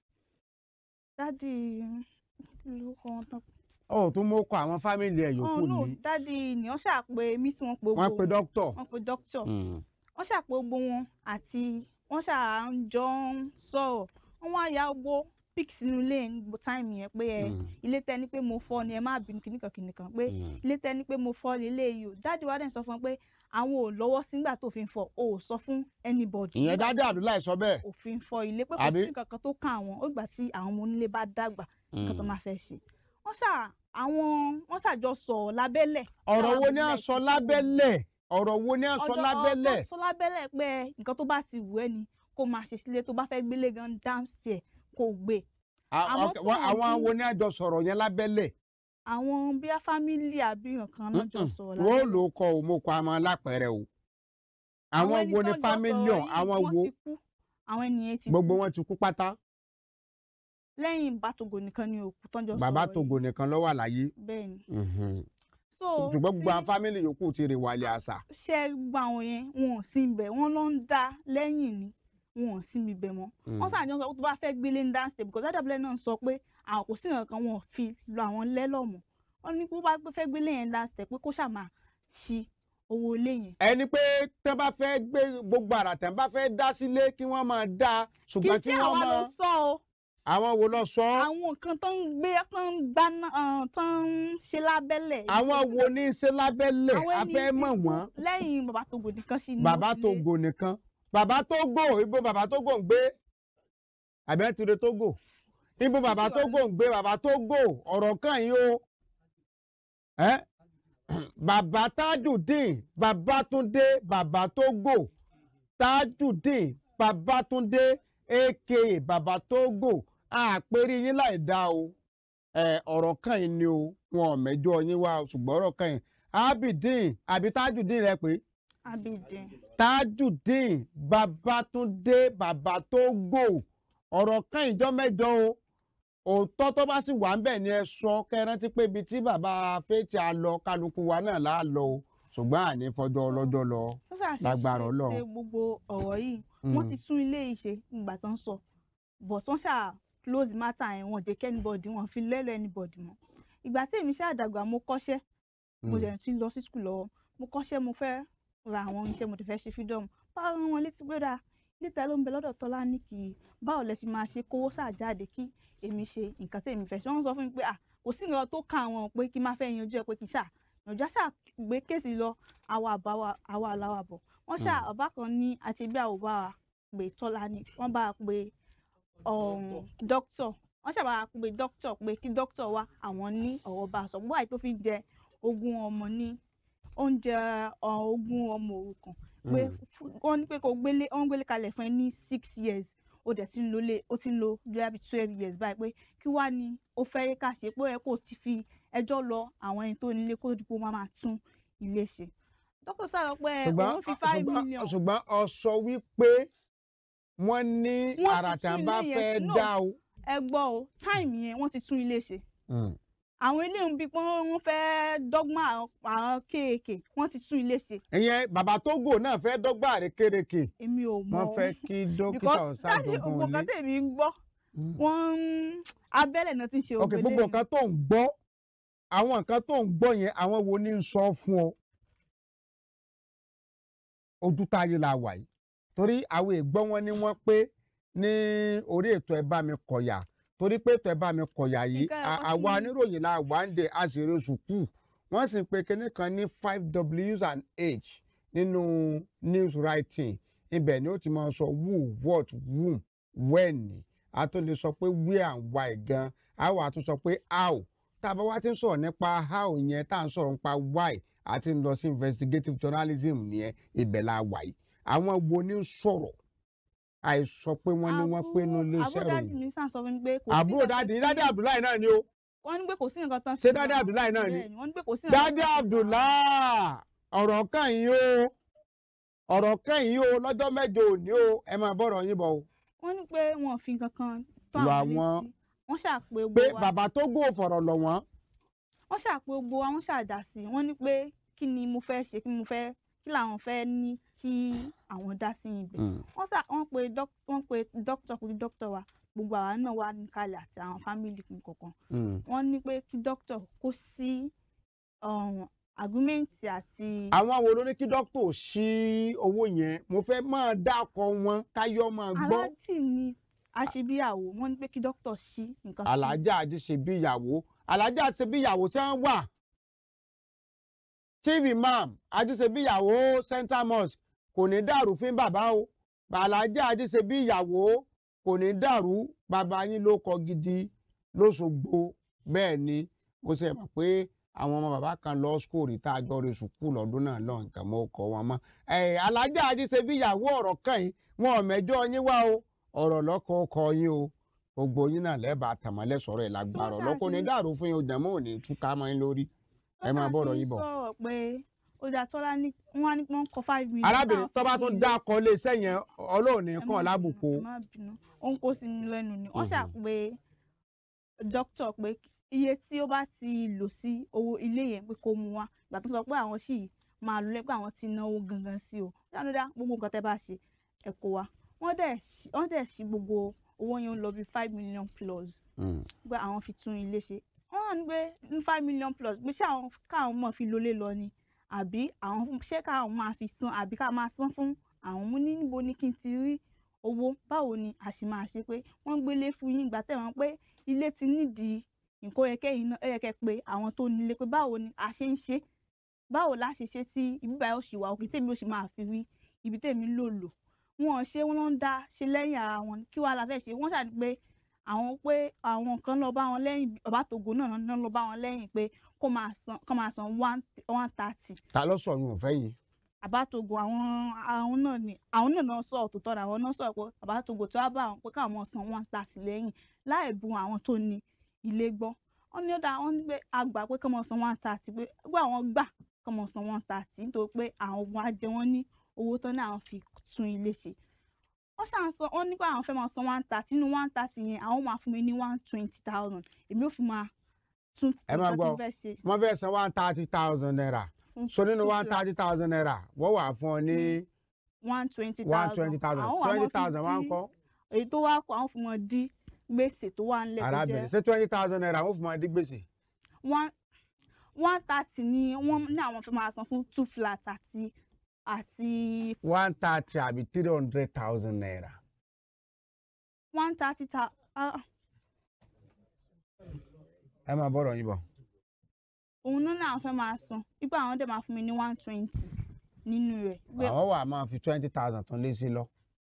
dádì lórúkọ wọn tán ó tún mú kọ àwọn fámìlì ẹ̀ yòókù oh no ní. dádì ni wọ́n ṣàpè mí tí wọ́n pe wọ́n gbogbo pe dókítà. wọ́n pe dókítà Mm. wọ́n ṣàpè gbogbo wọn àti wọ́n ṣà ń jọ ń sọ̀rọ̀ wọ́n wá ya gbogbo pic sínú ilé ní gbogbo táìmù yẹn pé ẹ Mm. ilé tẹ ní pé mo fọ́ ni ẹ má bínú kìnnìkan kìnnìkan pé Mm. ilé tẹ ní pé mo fọ́ ni ilé yìí o dáàdi wa dẹ̀ sọ fún wọn pé àwọn ò lọ́wọ́ sígbà tó fi ń fọ́ o ò sọ fún anybody ìyẹn nígbà dádé abdullahi sọ bẹ́ẹ̀. òfin fọ́ ilé pé kò Àbí? sí nǹkan kan tó kàn àwọn ó gbà tí àwọn ọmọ onílé bá dàgbà nǹkan tó Mm. máa fẹ́ ṣe wọ́n ṣà àwọn wọ́n ṣàjọ sọ̀rọ̀ lábẹ́lẹ̀ ọ̀rọ̀ wo ni à ń sọ lábẹ́lẹ̀ ọ̀rọ̀ wo ni à ń sọ lábẹ́lẹ̀. ọjọ́ sọ lábẹ́lẹ̀ pé nǹkan tó bá ti wù ẹ́ ni kó máa ṣe sílé tó bá fẹ́ gbélé gan downstairs kó gbé À- àmọ́ ok, tí wọ́n- wọ́n àwọn bí- wo ni àjọ sọ̀rọ̀ yẹn lábẹ́lẹ̀. àwọn bíi fámílì àbí nǹkan náà jọ sọ̀rọ̀ wọ́n lábẹ́lẹ̀ lò ó kọ òun mo kọ àmọ́ lápẹ̀rẹ̀ o. àwọn ẹni wo ni tó jọ fámìlì sọ̀rọ̀ ọ̀hún yìí, àwọn wọ́n wo ti kú àwọn ènìyàn ti gbogbo kú wọn ti kú pátá. lẹ́yìn bàtògò nìkan ni òkú tán jọ bàbá sọ̀rọ̀ togo nìkan ló wà láyé. yìí bẹ́ẹ̀ ni Mhm. so ṣùgbọ́n gbogbo àwọn fámìlì yòókù ti rè wálé àṣà. ṣe gbogbo àwọn yẹn wọn ò sí ibẹ̀ wọ́n ló ń dá lẹ́yìn ni wọn ò sí ibẹ̀ mọ́ Mm. wọ́n ṣàjọ sọ pé tó bá fẹ́ gbélé ní dance because dádàbílẹ̀ náà sọ pé àwọn kò sí nǹkan kan wọn ò fi lọ àwọn lẹ́lọ́mọ̀ wọ́n ní bó bá fẹ́ gbélé yẹn dance pé kó ṣàmà ṣí owó ilé yẹn ẹni pé tẹ́ bá fẹ́ gbé gbogbo àrà tẹ́ bá fẹ́ dá sílé kí wọ́n máa dá kì í ṣùgbọ́n kí ṣe wọ́n àwa ló máa sọ o àwọn wo lọ sọ ọ́? àwọn nǹkan tó ń gbé tó ń gbá náà tó ń ṣe lábẹ́lẹ̀ àwọn wo ní í ṣe lábẹ́lẹ̀ àwọn a ẹni fẹ́ tí mọ̀ kú wọ́n lẹ́yìn bàbá Togo nìkan sí ni bàbá ó fi lé. Togo nìkan bàbá Togo ibo bàbá Togo ń gbé àbí ẹ ti re Togo ibo bàbá Togo ń gbé bàbá Togo ọ̀rọ̀ kan yìí o ẹ́ bàbá Tajudeen Babátúndé bàbá Togo Tajudeen Babátúndé aka bàbá Togo àpèrí yín láì dá o ẹ ọ̀rọ̀ kan yìí ni o wọn ò mẹ́jọ yín wá o, ṣùgbọ́n ọ̀rọ̀ kan yìí Abidin àbí Tajudeen rẹ pé Abidjan tajudeen babatunde baba togo ọ̀rọ̀ kan ìjọ mẹ́jọ o òótọ́ tó bá sì wà ń bẹ̀ ni ẹ sọ kẹrántí pé ibi tí bàbá fẹ́ẹ̀tì á lọ kálukú wa náà là á lọ o ṣùgbọ́n àní fọjọ́ ọlọ́jọ́ lọ sọ́sà ṣe lágbára ṣe Ọlọ́run. gbogbo ọ̀rọ̀ yìí wọ́n ti tún ilé yìí ṣe nígbà tó ń sọ but wọ́n ṣáà close matter yẹn wọ́n jẹ́ kí anybody wọ́n fi lẹ́lọ́ anybody mọ́ ìgbà tí èmi ṣáà dàgbà mo kọ́ṣẹ́ mo Mm. jẹ̀ ti lọ sí skul lọ́wọ́ mo kọ́ṣẹ́ mo fẹ́ ra àwọn iṣẹ́ mo ti fẹ́ ṣe freedom báwo rán wọn létí pé dáa níta ló ń bẹ lọ́dọ̀ tọ́lá ní kì í báwo lẹ ṣe máa ṣe kówó ṣàjáde kí èmi ṣe nǹkan tí èmi fẹ́ ṣe wọ́n sọ fún mi pé à kò sí nǹkan tó ka àwọn pé kí n má fẹ́ yanjú ẹ pé kì í ṣà yanjú àṣà gbé kéèsì lọ àwa àbáwa àwa aláwa bọ̀ wọ́n ṣà Mm. ọba kan ní àti bí àwọn bá wa pé tọ́lá ní wọ́n bá wa pé dókítọ̀ wọ́n ṣàbá wa pé dókítọ̀ pé kí dókítọ̀ wa àwọn ní ọ̀rọ̀ bá a sọ gbọ́ àyè tó fi ń jẹ ogún ọmọ ní oúnjẹ ọ, ogún ọmọ òrukàn pé Mm. fún- wọ́n ní pé kò gbélé wọ́n gbélé kalẹ̀ fún ẹ ní six years ó dẹ̀ ti ń lo lé ó ti ń lo bíi twelve years báyìí pé kí wá ni ó fẹ́ yẹ ká ṣe pé ó yẹ kó o ti fi ẹjọ́ lọ àwọn ẹni tó nílé kó dípò máa máa tún ilé ṣe dókítà sọ̀rọ̀ pé ṣùgbọ́n òun fi five ṣùgbọ́n- million ṣùgbọ́n ọ sọ wípé wọ́n ní Wọ́n ti àrà tí tún wọ́n bá ilé fẹ́ yẹn- no, dá o. ẹ gbọ́ o táìmù yẹn wọ́n ti tún ilé ṣe Mm. àwọn ilé ń bí pé wọ́n fẹ́ dọ́gbọ́n àwọn àwọn kéèké wọ́n ti tún ilé ṣe ìyẹn bàbá tógò náà fẹ́ dọ́gba àrékérekè èmi ò mọ̀ wọ́n fẹ́ kí dókítà because dájú ṣàdógún gbogbo nǹkan ilé. tèmi ń gbọ́ wọ́n ń abẹ́lẹ̀ náà ti ń ṣe ok ògbélé gbogbo nǹkan tó ń gbọ́ àwọn nǹkan tó ń gbọ́ yẹn àwọn wo ni ń sọ fún ọ ojú táyé la wà yìí torí àwọn ègbọ́n wọn ni wọ́n pé ní orí ètò ẹ bá mi kọ̀yà torí pé ètò ẹ bá mi kọ̀yà yìí Nǹkan à- ẹ̀kọ́ àwa tí- oníròyìn la wà ń de àṣírí sùkúù wọ́n sì ń pe kinní kan ní five w's and h nínú news writing ibẹ̀ ni ó ti máa sọ who what whom when a tó lè sọ pé where and why gan a wà tún sọ pé how tá a bá wá ti ń sọ̀rọ̀ nípa how yẹn tá à ń sọ̀rọ̀ nípa why àti ń lọ sí investigative journalism nìyẹn ibẹ̀ la wà yìí àwọn wo ni ń sọ̀rọ̀ àìsọ pé wọ́n ní wọ́n pé inú iléeṣẹ́ àbúrò dáàdì ròyìn mi sàn sọ fún mi pé kò sí àbúrò nǹkan dáàdì tí- dáàdì abdullahi náà ni o wọ́n ní pé kò sí nǹkan tán ṣé ṣe dáàdì náà. abdullahi náà ni Bẹ́ẹ̀ni, wọ́n ní pé kò sí nǹkan dáàdì abdullahi ọ̀rọ̀ kan yìí o ọ̀rọ̀ kan yìí o lọ́jọ́ mẹ́jọ òní o ẹ máa bọ̀rọ̀ yín bọ̀ o wọ́n ní pé wọn ò fi nǹkan kan tó lọ àwọn àwọn létí wọ́n ṣàpè pé gbogbo wa bàbá tó gò fọ̀rọ̀ lọ̀ wọ́n wọ́n ṣàpè gbogbo wa wọ́n ṣàdá sí i wọ́n ní pé kí ni mo fẹ́ ṣe kí mo fẹ́ kí làwọn fẹ́ ní kí àwọn dá sí ibẹ̀ wọ́n ṣà wọ́n pe dók- wọ́n pe dókítà pé dókítà wa gbogbo àwa náà wà níkàlẹ̀ àti àwọn fámìlì kọ̀ọ̀kan wọ́n ní pé kí dókítà kó sí agreement àti. àwọn wo ló ní kí dókítà ò ṣí owó yẹn mo fẹ́ máa dákọ̀ wọn káyọ̀ máa gbọ́ aláàjì ni aṣebíyàwó wọ́n ní pé kí dókítà ṣí nǹkan tí- alájà àti ṣe bí ìyàwó alájà àti ṣe bí ìyàwó tí wọ́n wà chief imam àti ṣe bí ìyàwó central mosque kò ní dàrú fún bàbá o alájà àti ṣe bí ìyàwó kò ní dàrú bàbá yín ló kọ gidi lóṣogbo bẹ́ẹ̀ ni mo ṣe mọ̀ pé àwọn ọmọ bàbá kan lọ skóòrì tá a jọ re sùkúù lọ́dún náà lọ nǹkan mọ́ ọkọ̀ wọn mọ́ ẹ̀ alájà àti ṣe bí ìyàwó ọ̀rọ̀ kan yìí wọn ò mẹ́jọ yín wá o ọ̀rọ̀ lọ́kọ̀ ọkọ yín o gbogbo yín náà lẹ́ẹ̀bà tàmọ́lẹ̀ sọ̀rọ̀ ẹ̀ lágbára ṣáà ọlọ́kọ̀ ní ṣe- dàrú fún yín o jẹ̀mọ́ òní túká mọ́ yín lórí ẹ máa bọ̀rọ̀ yín bọ̀. sọ̀rọ̀ pé ó dà tọ́lá ní wọ́n á ní wọ́n kọ five million. arábìnrin tó bá tún dá akọ ilé iṣẹ́ yẹn ọlọ́run ní ẹ kàn má lábùkù o. ẹ má bínú ó ń kó sí mi lẹ́nu ni wọ́n Mhm. ṣàpè dókítà pé iye tí ó bá ti lò sí owó ilé yẹn pé kó mu wá ìgbà tó sọ pé àwọn sì máa lò lẹ́pẹ́ àwọn ti náwó gangan sí o dáadáa gbogbo nǹkan tẹ́ bá ṣe ẹ kó wa wọ́n dẹ̀ ṣí- wọ́n dẹ̀ ṣí gbogbo owó yẹn lọ bí five million plus pé àwọn fi tún ilé ṣe wọ́n wà ní pé ní five million plus pé ṣé àwọn káwọn mọ̀ fi lólé lọ ni àbí àwọn fún- ṣé káwọn máa fi san àbí ká máa san fún àwọn mú ní níbo ni kí n ti rí owó báwo ni a sì máa ṣe pé wọ́n gbélé fún yín ìgbà tẹ̀ wọ́n pé ilé ti nídìí nǹkan yẹ kẹ́yìn náà ẹ yẹ kẹ́ pé àwọn tó nílé pé báwo ni a ṣe ń ṣe báwo la ṣe ṣe tí ibi báyìí ó sì wà òkè tèmi ó sì máa fi rí ibi tèmi lò lò wọn ò ṣe wọn ló ń dá ṣe lẹ́yìn ara wọn kí wàá la fẹ́ ṣe wọ́n ṣàní pé àwọn pé àwọn kan lọ bá wọn lẹ́yìn bàbá tògo náà náà lọ bá wọn lẹ́yìn pé kó máa san kó máa san one one thirty ta ló sọ yín ò fẹ́ yín. àbátogo àwọn àwọn náà ni àwọn náà náà sọ òtítọ́ ni àwọn náà sọ pé àbátogo tí wàá bá àwọn pé káwọn máa san one thirty lẹ́yìn láì bu àwọn tó ní ilé gbọ́ wọ́n ní ó dáa wọ́n ní pé àgbà pé káwọn san one thirty pé gbọ́ àwọn gbà káwọn san one thirty nítorí pé àwọn ogun ajẹ wọn ní owó tán ní àwọn fi tún ilé ṣe wọ́n ṣàn sọ wọ́n ní pé àwọn fẹ́ máa san one thirty nínú one thirty yẹn àwọn máa fún mi ní one twenty thousand èmi ò fi máa tún ẹ máa nǹkan tí gbọ́ mo fẹ́ ṣe wọ́n fẹ́ san one thirty thousand naira fún so nínú two one thirty thousand naira wọ́n wà fún ọ ní one twenty one thousand twenty thousand àwọn wà twenty máa fi thousand wá ń dí- kọ́ èyí tó wá kó àwọn fún wọn dí gbèsè tó wà nílẹ̀ tó arábìnrin jẹ́ ṣé twenty thousand naira wọ́n fún ọ dín gbèsè. one one thirty ni wọ́n ní àwọn fẹ́ máa san fún two flat àti àti one thirty àbí three hundred thousand naira. one thirty ta ah, ẹ máa bọ̀rọ̀ yín bọ̀. òun náà ní àwọn fẹ́ máa san wípé àwọn dẹ̀ máa fún mi ní one twenty nínú rẹ̀ pé àwọn wà máa fi twenty thousand tún lé sí lọ.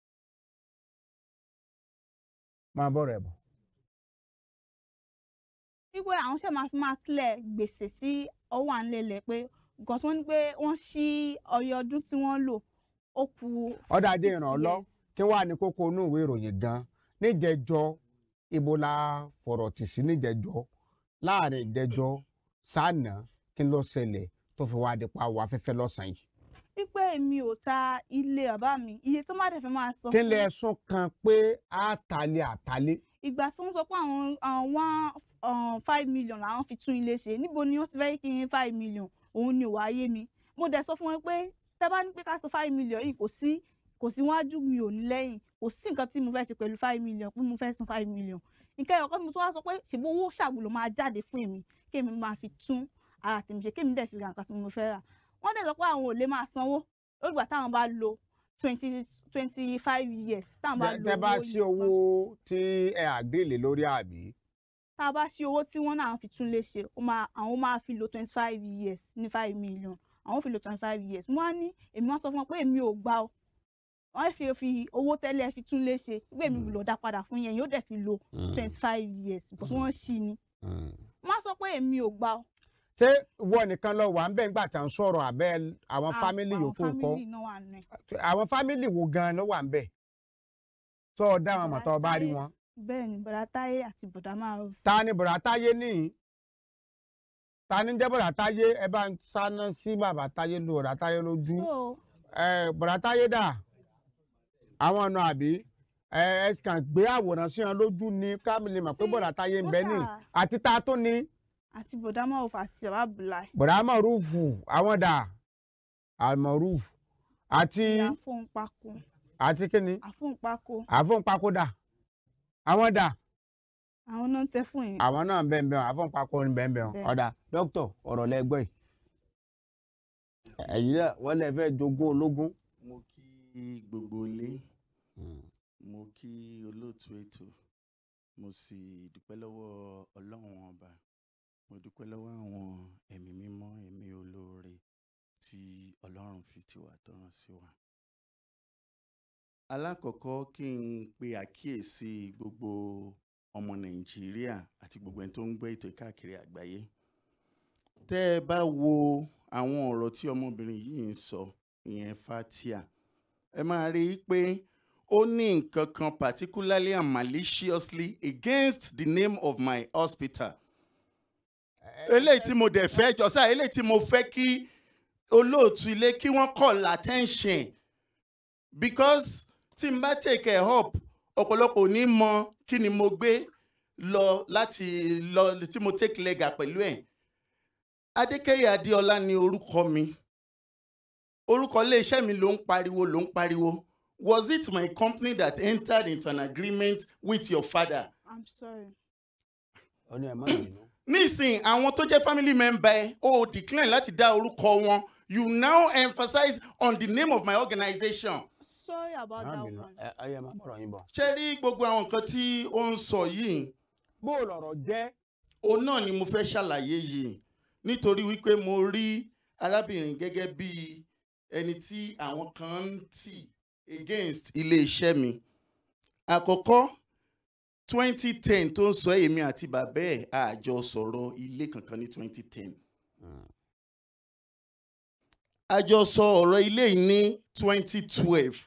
máa bọ̀rọ̀ ẹ̀ bọ̀. wípé àwọn ṣe máa fi máa clear gbèsè tí ó wà nílẹ̀ pé nǹkan tí wọ́n ní pé wọ́n ṣí ọyọ ọdún tí wọ́n lò ó kù ọ̀dà ajé six ìrànlọ́ years. kí wàá ní kókó inú ìwé ìròyìn gan níjẹjọ ibo la fọ̀rọ̀ tì sí níjẹjọ láàrin ìjẹjọ sànà kí ló ṣẹlẹ̀ tó fi wá dípa wọ afẹ́fẹ́ lọ́sàn-án yìí. wípé mi ò ta ilé bàbá mi iye tó má dẹ̀ fẹ́ máa san kí fún lẹ ẹ̀sùn kan pé àtàlẹ́ àtàlẹ́ ìgbà tí wọ́n sọ pé àwọn àwọn one um, five million làwọn fi tún ilé ṣe níbo ni wọ́n ti fẹ́ kí n five million òun ni ò wá yé mi mo dẹ̀ sọ fún wọn pé tẹ́ bá ní pé ká san five million yìí kò sí kò sí wájú mi ò ní lẹ́yìn kò sí nǹkan tí mo fẹ́ ṣe pẹ̀lú five million pé mo fẹ́ san five million nǹkan ẹ̀yọ̀kan mo tún wá sọ pé ṣèbí owó ṣàgbọ́lò máa jáde fún èmi kémi máa fi tún ara tèmi ṣe kémi dẹ̀ fi ra nǹkan tí mo fẹ́ rà wọ́n dẹ̀ sọ pé àwọn ò lè máa sanwó lórígbà táwọn bá lo twenty twenty five years táwọn bá lo tẹ bá owó sí yìí owó tí ẹ àgbélé lórí àbí. tá a bá ṣí owó tí wọ́n náà fi tún lè ṣe ó máa àwọn máa fi lo twenty five years ní five million àwọn fi lo twenty five years mo wá ní èmi wá sọ fún wọn pé èmi ò gbà o wọ́n fi fi owó tẹ́lẹ̀ fi tún lè ṣe pé èmi lò dá padà fún yẹn yóò dẹ̀ fi lo Mm. twenty five years but wọ́n ṣí ni wọ́n á sọ pé èmi ò gbà o ṣé ìwọ nìkan lọ wà ń bẹ́ẹ̀ nígbà tí à ń sọ̀rọ̀ àbẹ́ àwọn Ah, fámìlì àwọn yòókù kọ́ family náà wà nù ẹ̀. àwọn fámìlì wo gan ló wà ń bẹ̀ tó o dá àwọn mọ̀tọ́ bá rí wọn. bẹ́ẹ̀ ni bọ̀dá táyé àti bọ̀dá máa ta ni bọ̀dá táyé nìyí ta ni jẹ́ bọ̀dá táyé ẹ bá ń sáná sí bàbá táyé lu bọ̀dá táyé lójú so ẹ bọ̀dá táyé dà àwọn ọ̀nà àbí ẹ ẹ kàn gbé àwòrán sí wọn lójú ni káàmìlì mọ̀ pé bọ̀dá táyé ń bẹ ní kódà- àti ta tó ni àti bọ̀dá máa fà sí bàbá bùláì bọ̀dá mọ̀rúfù àwọn dà àmọ̀rúfù àti ìyá fóun pákó àti kíni àfóun pákó àfọ̀npákó dà àwọn dà àwọn náà ń tẹ fún yín. àwọn náà ń bẹ̀ ń bẹ̀ wọn àfọ̀npákó ń bẹ̀ ń bẹ̀ wọn Bẹ́ẹ̀. ọ̀dà dókítà ọ̀rọ̀ lẹ́gbẹ́ yìí ẹ̀yin náà wọ́n lè fẹ́ jogún ológun. mo kí gbogbo ilé mo kí olóòtú ètò mo sì dúpẹ́ lọ́wọ́ ọlọ́run ọba mo dúpẹ́ lọ́wọ́ àwọn ẹ̀mí mímọ́ ẹ̀mí olóore tí ọlọ́run fi tiwa tọ́ràn sí wa. alákọ̀ọ́kọ́ kí n pe àkíyèsí gbogbo ọmọ nàìjíríà àti gbogbo ẹni tó ń gbọ́ ètò káàkiri àgbáyé tẹ́ ẹ bá wo àwọn ọ̀rọ̀ tí ọmọbìnrin yìí ń sọ ìyẹn fatia ẹ máa rí i pé ó ní nǹkan kan particularly and maliciously against the name of my hospital eléyìí tí mo dẹ̀ fẹ́ jọ sáà eléyìí tí mo fẹ́ kí olóòtú ilé kí wọ́n call attention because tí n bá take ẹ̀ up ọ̀pọ̀lọpọ̀ ò ní mọ kí ni mo gbé lọ láti lọ tí mo take lega pẹ̀lú ẹ̀ adékẹ́yẹ adéọlá ni orúkọ mi orúkọ iléeṣẹ́ mi ló ń pariwo ló ń pariwo was it my company that entered into an agreement with your father i'm sorry. ọ̀nà ẹ̀ má bínú. nísìn àwọn tó jẹ́ family member ẹ o decline láti dá orúkọ wọn you now emphasize on the name of my organization. sorry about má that bínú one. ẹ ẹ yẹ má bọ̀rọ̀ yín bọ̀. ṣé rí gbogbo àwọn nǹkan tí ó ń sọ yìí bó o lọ̀rọ̀ jẹ́. òun náà ni mo fẹ́ ṣàlàyé yìí nítorí wípé mo rí arábìnrin gẹ́gẹ́ bí ẹni tí àwọn kan ń tì against ilé-iṣẹ́ mi àkọ́kọ́ twenty ten tó ń sọ èmi àti bàbá ẹ̀ àjọ sọ̀rọ̀ ilé kankan ní twenty ten a jọ sọ ọ̀rọ̀ ilé yìí ní twenty twelve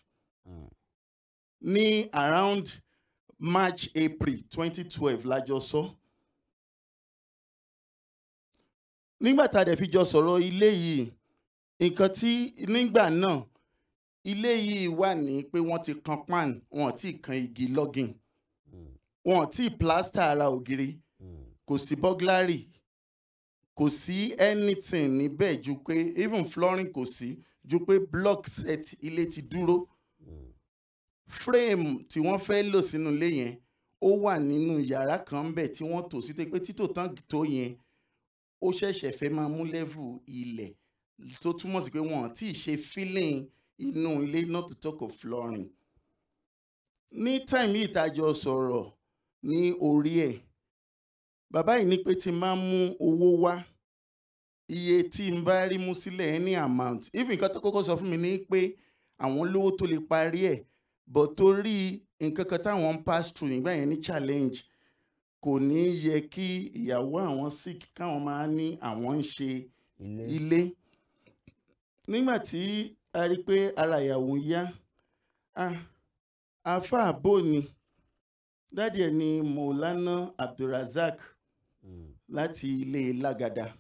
ní around march april twenty twelve la jọ sọ. nígbà tá a dẹ̀ fi jọ sọ̀rọ̀ ilé yìí nǹkan tí nígbà náà ilé yìí wà ní pé wọ́n ti kan pan wọn ò tí ì kan igi lọ́gìn wọn ò tí ì plaster ara ògiri kò sí burglary kò sí anything níbẹ̀ ju pé even flooring kò sí ju pé block set ilé ti dúró frame tí wọ́n fẹ́ lò sínú ilé yẹn ó wà nínú yàrá kan bẹ̀ tí wọ́n tò sí pé títò tán tó yẹn ó ṣẹ̀ṣẹ̀ fẹ́ máa mú level ilẹ̀ tó túmọ̀ sí pé wọn ò tí ì ṣe filling inú ilé not to talk of flooring ní time yìí tá a jọ sọ̀rọ̀ ní orí ẹ̀ bàbá yìí ní pé tí n bá mú owó wá iye tí n bá rí mú sílẹ̀ any amount even nǹkan tó kọ́kọ́ sọ fún mi ní pé àwọn lówó tó lè parí ẹ̀ but torí nǹkan kan táwọn ń pass through nígbà yẹn ní challenge kò ní yẹ kí ìyàwó àwọn sick káwọn máa ní àwọn ń ṣe ilé nígbà tí a rí i pé ara ìyàwó yá ah àáfàá bò ní dádì ẹ̀ ní Maulana Abdulrasaq láti ilé Lágàdá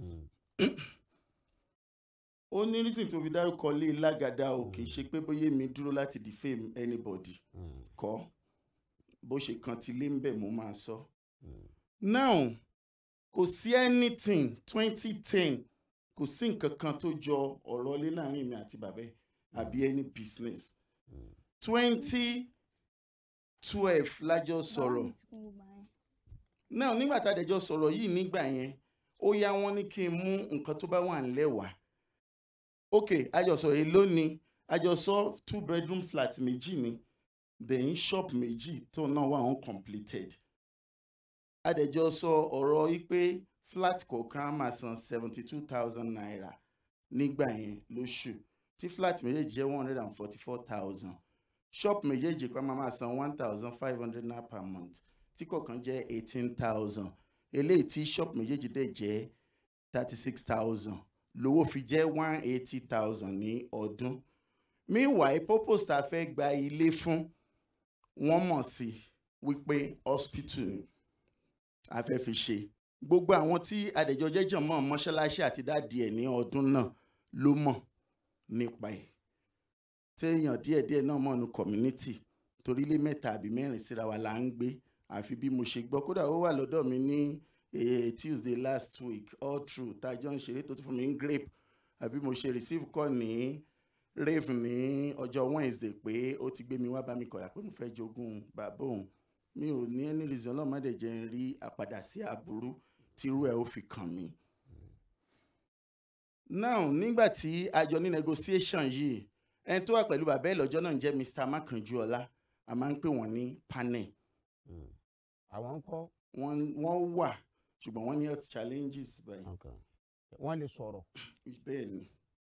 ó ní reason tó fi dárúkọ ilé Lágàdá o kì í ṣe pé bóyá mi dúró láti defame anybody kọ́ bó ṣe kan ti lé ń bẹ̀ mo máa sọ. now kò sí anything twenty ten kò sí nǹkan kan tó jọ ọ̀rọ̀ ilé láàrin mi àti bàbá ẹ̀ àbí any business twenty twelve lájọ sọ̀rọ̀ now nígbà tá a dẹjọ́ sọ̀rọ̀ yìí nígbà yẹn ó yá wọn ní kí n mú nǹkan tó bá wà ńlẹ̀ wá ok àjọsọ yìí lónìí àjọsọ two bedroom flat méjì ni then shop méjì tó náà wà uncompleted àdẹjọ sọ ọ̀rọ̀ yìí pé flat kọ̀ọ̀kan á máa san seventy two thousand naira nígbà yẹn lóṣù tí flat méjèèjì jẹ́ one hundred and forty four thousand shop méjèèjì kan máa máa san one thousand five hundred naira per month tí kọ̀ọ̀kan jẹ́ eighteen thousand eléyìí tí shop méjèèjì dẹ̀ jẹ́ thirty six thousand lówó fi jẹ́ one eighty thousand ní ọdún meanwhile purpose tá a fẹ́ gba ilé fún wọ́n mọ̀ sí wípé hospital ni a fẹ́ fi ṣe gbogbo àwọn tí adẹ̀jọ́ jẹ́jọ́ mọ́ mọ́ṣáláṣí àti dáàdi ẹ̀ ní ọdún náà ló mọ̀ nípa ẹ̀ téèyàn díẹ̀díẹ̀ náà mọ̀ ní community torí ilé mẹ́ta àbí mẹ́rin síra wa là ń gbé àfi bí mo ṣe gbọ́ kódà ó wà lọ́dọ̀ mi ní eh, Tuesday last week all through tájọ́ ń ṣeré tó tún fún mi ń grape àbí mo ṣe receive call ní rave ní ọjọ́ Wednesday pé ó ti gbé mi wá bá mi kọ̀yà pé mo fẹ́ jogún bàbá òun mi ò ní any reason náà má dẹ̀ jẹ́ ń rí àpadà sí aburú tírú ẹ̀ ó fi kàn mí. now nígbà tí a jọ ní negotiation yìí ẹni tó wà pẹ̀lú bàbá ẹ̀ lọ́jọ́ náà ń jẹ́ Mr. Makanjuola a máa ń pè wọ́n ní panel àwọn ń kọ́. wọ́n wọ́n wà ṣùgbọ́n wọ́n ní health challenges báyìí. wọ́n lè sọ̀rọ̀. bẹ́ẹ̀ ni.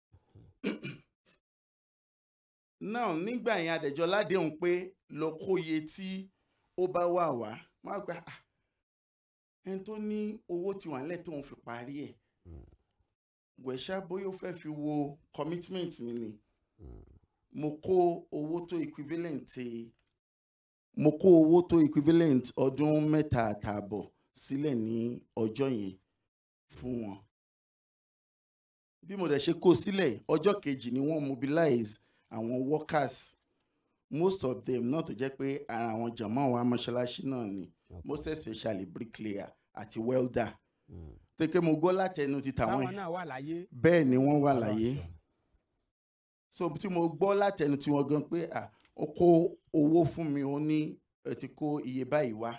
now nígbà yẹn adẹ̀jọ́ ládéhùn pé lọ kó iye tí ó bá wà wá wọ́n á gba ah, ẹni tó ní owó ti wà nílẹ̀ tóun fi parí ẹ̀ wẹ̀ṣá bóyá ó fẹ́ fi wo commitment mi ni mo kó owó tó equivalent mo kó owó tó equivalent ọdún mẹ́ta àtààbọ̀ sílẹ̀ ní ọjọ́ yẹn fún wọn. bí mo dẹ̀ ṣe kó sílẹ̀ ọjọ́ kejì ni wọ́n mobilize àwọn workers most of them náà tó jẹ́ pé ara àwọn jàmọ́ àwọn amọ̀ṣáláṣí náà ni most especially bricklayer àti welder. tẹ́kẹ́ mo gbọ́ látẹnu ti tàwọn táwọn náà wà láyé. bẹ́ẹ̀ ni wọ́n wà láyé so tí mo gbọ́ látẹnu tí wọ́n gan pé ah ó kó owó fún mi ó ní ẹ ti kó iye báyìí wá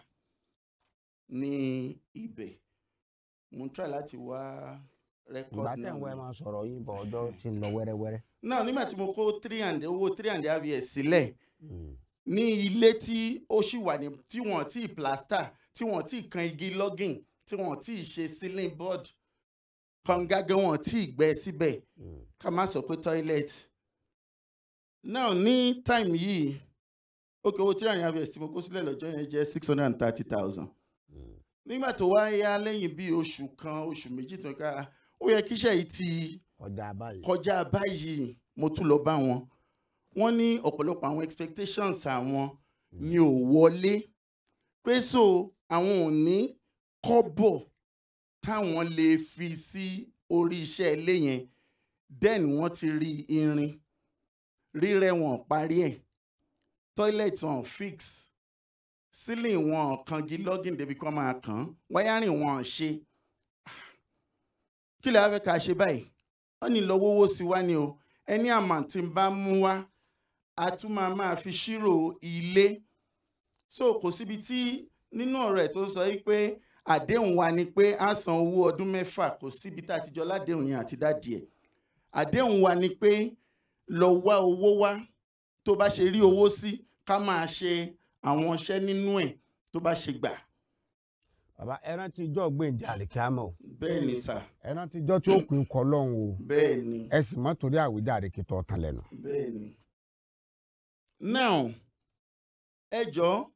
ní ibẹ̀ mo ń try láti wá record ìgbà tẹ̀ ń wẹ́ máa sọ̀rọ̀ yìí bọ̀ ọjọ́ ti ń lọ wẹ́rẹ́wẹ́rẹ́. náà nígbà tí mo kó three and owó three and a half years sílẹ̀ ní ilé tí ó ṣì wà ní tí wọ́n ti plaster tí wọ́n ti kan igi logging tí wọ́n ti ṣe ceiling board kàngágẹ́ wọ́n ti gbẹ́ síbẹ̀ ká má sọ pé toilet now ní time yìí ókè owó three and a half years tí mo kó sílẹ̀ lọ́jọ́ yẹn jẹ́ six hundred and thirty thousand nígbà tó wá yá lẹ́yìn bíi oṣù kan oṣù méjì tó ká ó yẹ kíṣẹ́ yìí ti kọjá báyìí kọjá báyìí mo tún lọ bá wọn wọ́n ní ọ̀pọ̀lọpọ̀ àwọn expectations àwọn ni ò wọlé pé so àwọn ò ní kọ́bọ̀ táwọn lè fi sí orí iṣẹ́ ilé yẹn then wọ́n ti rí irin rírẹ́ wọn parí ẹ̀ toilet wọn fix ceiling wọn kangi login débi kan máa kàn án wiring wọn ṣe kí lè wá fẹ́ ká ṣe báyìí wọ́n ní lọ wówó sí wá ni o ẹni àmà tí ń bá mú wá a tún máa máa fi ṣírò ilé so kò síbi tí nínú ọ̀rọ̀ ẹ̀ tó sọ yìí pé àdéhùn wa ni pé a san owó ọdún mẹ́fà kò síbi tá a ti jọ ládéhùn yẹn àti dádì ẹ̀ àdéhùn wa ni pé lọ wá owó wá tó bá ṣe rí owó sí ká máa ṣe àwọn iṣẹ́ nínú ẹ̀ tó bá ṣe gbà. bàbá ẹran tí ijọ́ gbèǹde àlìkámọ́ o bẹ́ẹ̀ ni sà ẹran tí ijọ́ tí ó kù ń kọ́ lọ́hùn o bẹ́ẹ̀ ni ẹ sì mọ́ torí àwíjàre kí tọ́ tán lẹ́nu. bẹ́ẹ̀ ni. now ẹ jọ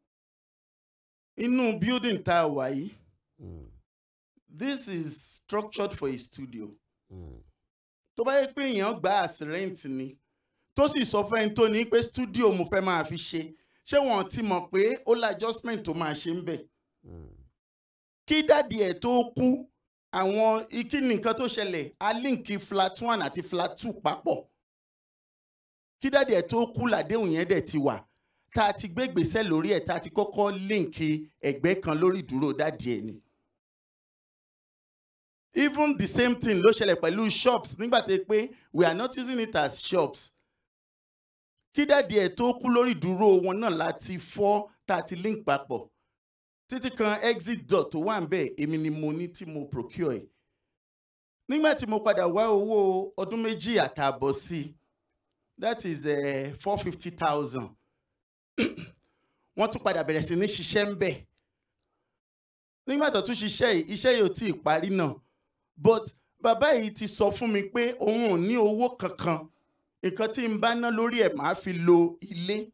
inú building tá a wà yìí this is structured for a studio tó bá yẹ pé èèyàn gba as rent ni tó sì sọ fẹ́ni tó ní pé studio mo fẹ́ máa fi ṣe ṣé wọ́n ti mọ̀ pé ó la adjustment tó máa ṣe ń bẹ̀. kí dádì ẹ̀ tó kú àwọn ikí nìkan tó ṣẹlẹ̀ a líǹkì flat one àti flat two papọ̀ kí dádì ẹ̀ tó kú làdéhùn yẹn dẹ̀ ti wà tá a ti gbé gbèsè lórí ẹ̀ tá a ti kọ́kọ́ líǹkì ẹ̀gbẹ́ kan lórí ìdúró dádì ẹ̀ ni even the same thing ló ṣẹlẹ̀ pẹ̀lú shops nígbà tó yẹ pé we are not using it as shops kí dáàdi ẹ̀ tó kú lórí ìdúró wọn náà láti fọ́ tá a ti link papọ̀ títí kan exit door tó wà ń bẹ̀ èmi ni mo ní tí mo procure ẹ̀ nígbà tí mo padà wá owó ọdún méjì àtààbọ̀ sí i that is four fifty thousand wọ́n tún padà bẹ̀rẹ̀ sí ní ṣiṣẹ́ ń bẹ̀ nígbà tó tún ṣiṣẹ́ yìí iṣẹ́ yìí ò tí ì parí náà but bàbá yìí ti sọ fún mi pé òun ò ní owó kankan nǹkan tí n bá ná lórí ẹ̀ máa fi lo ilé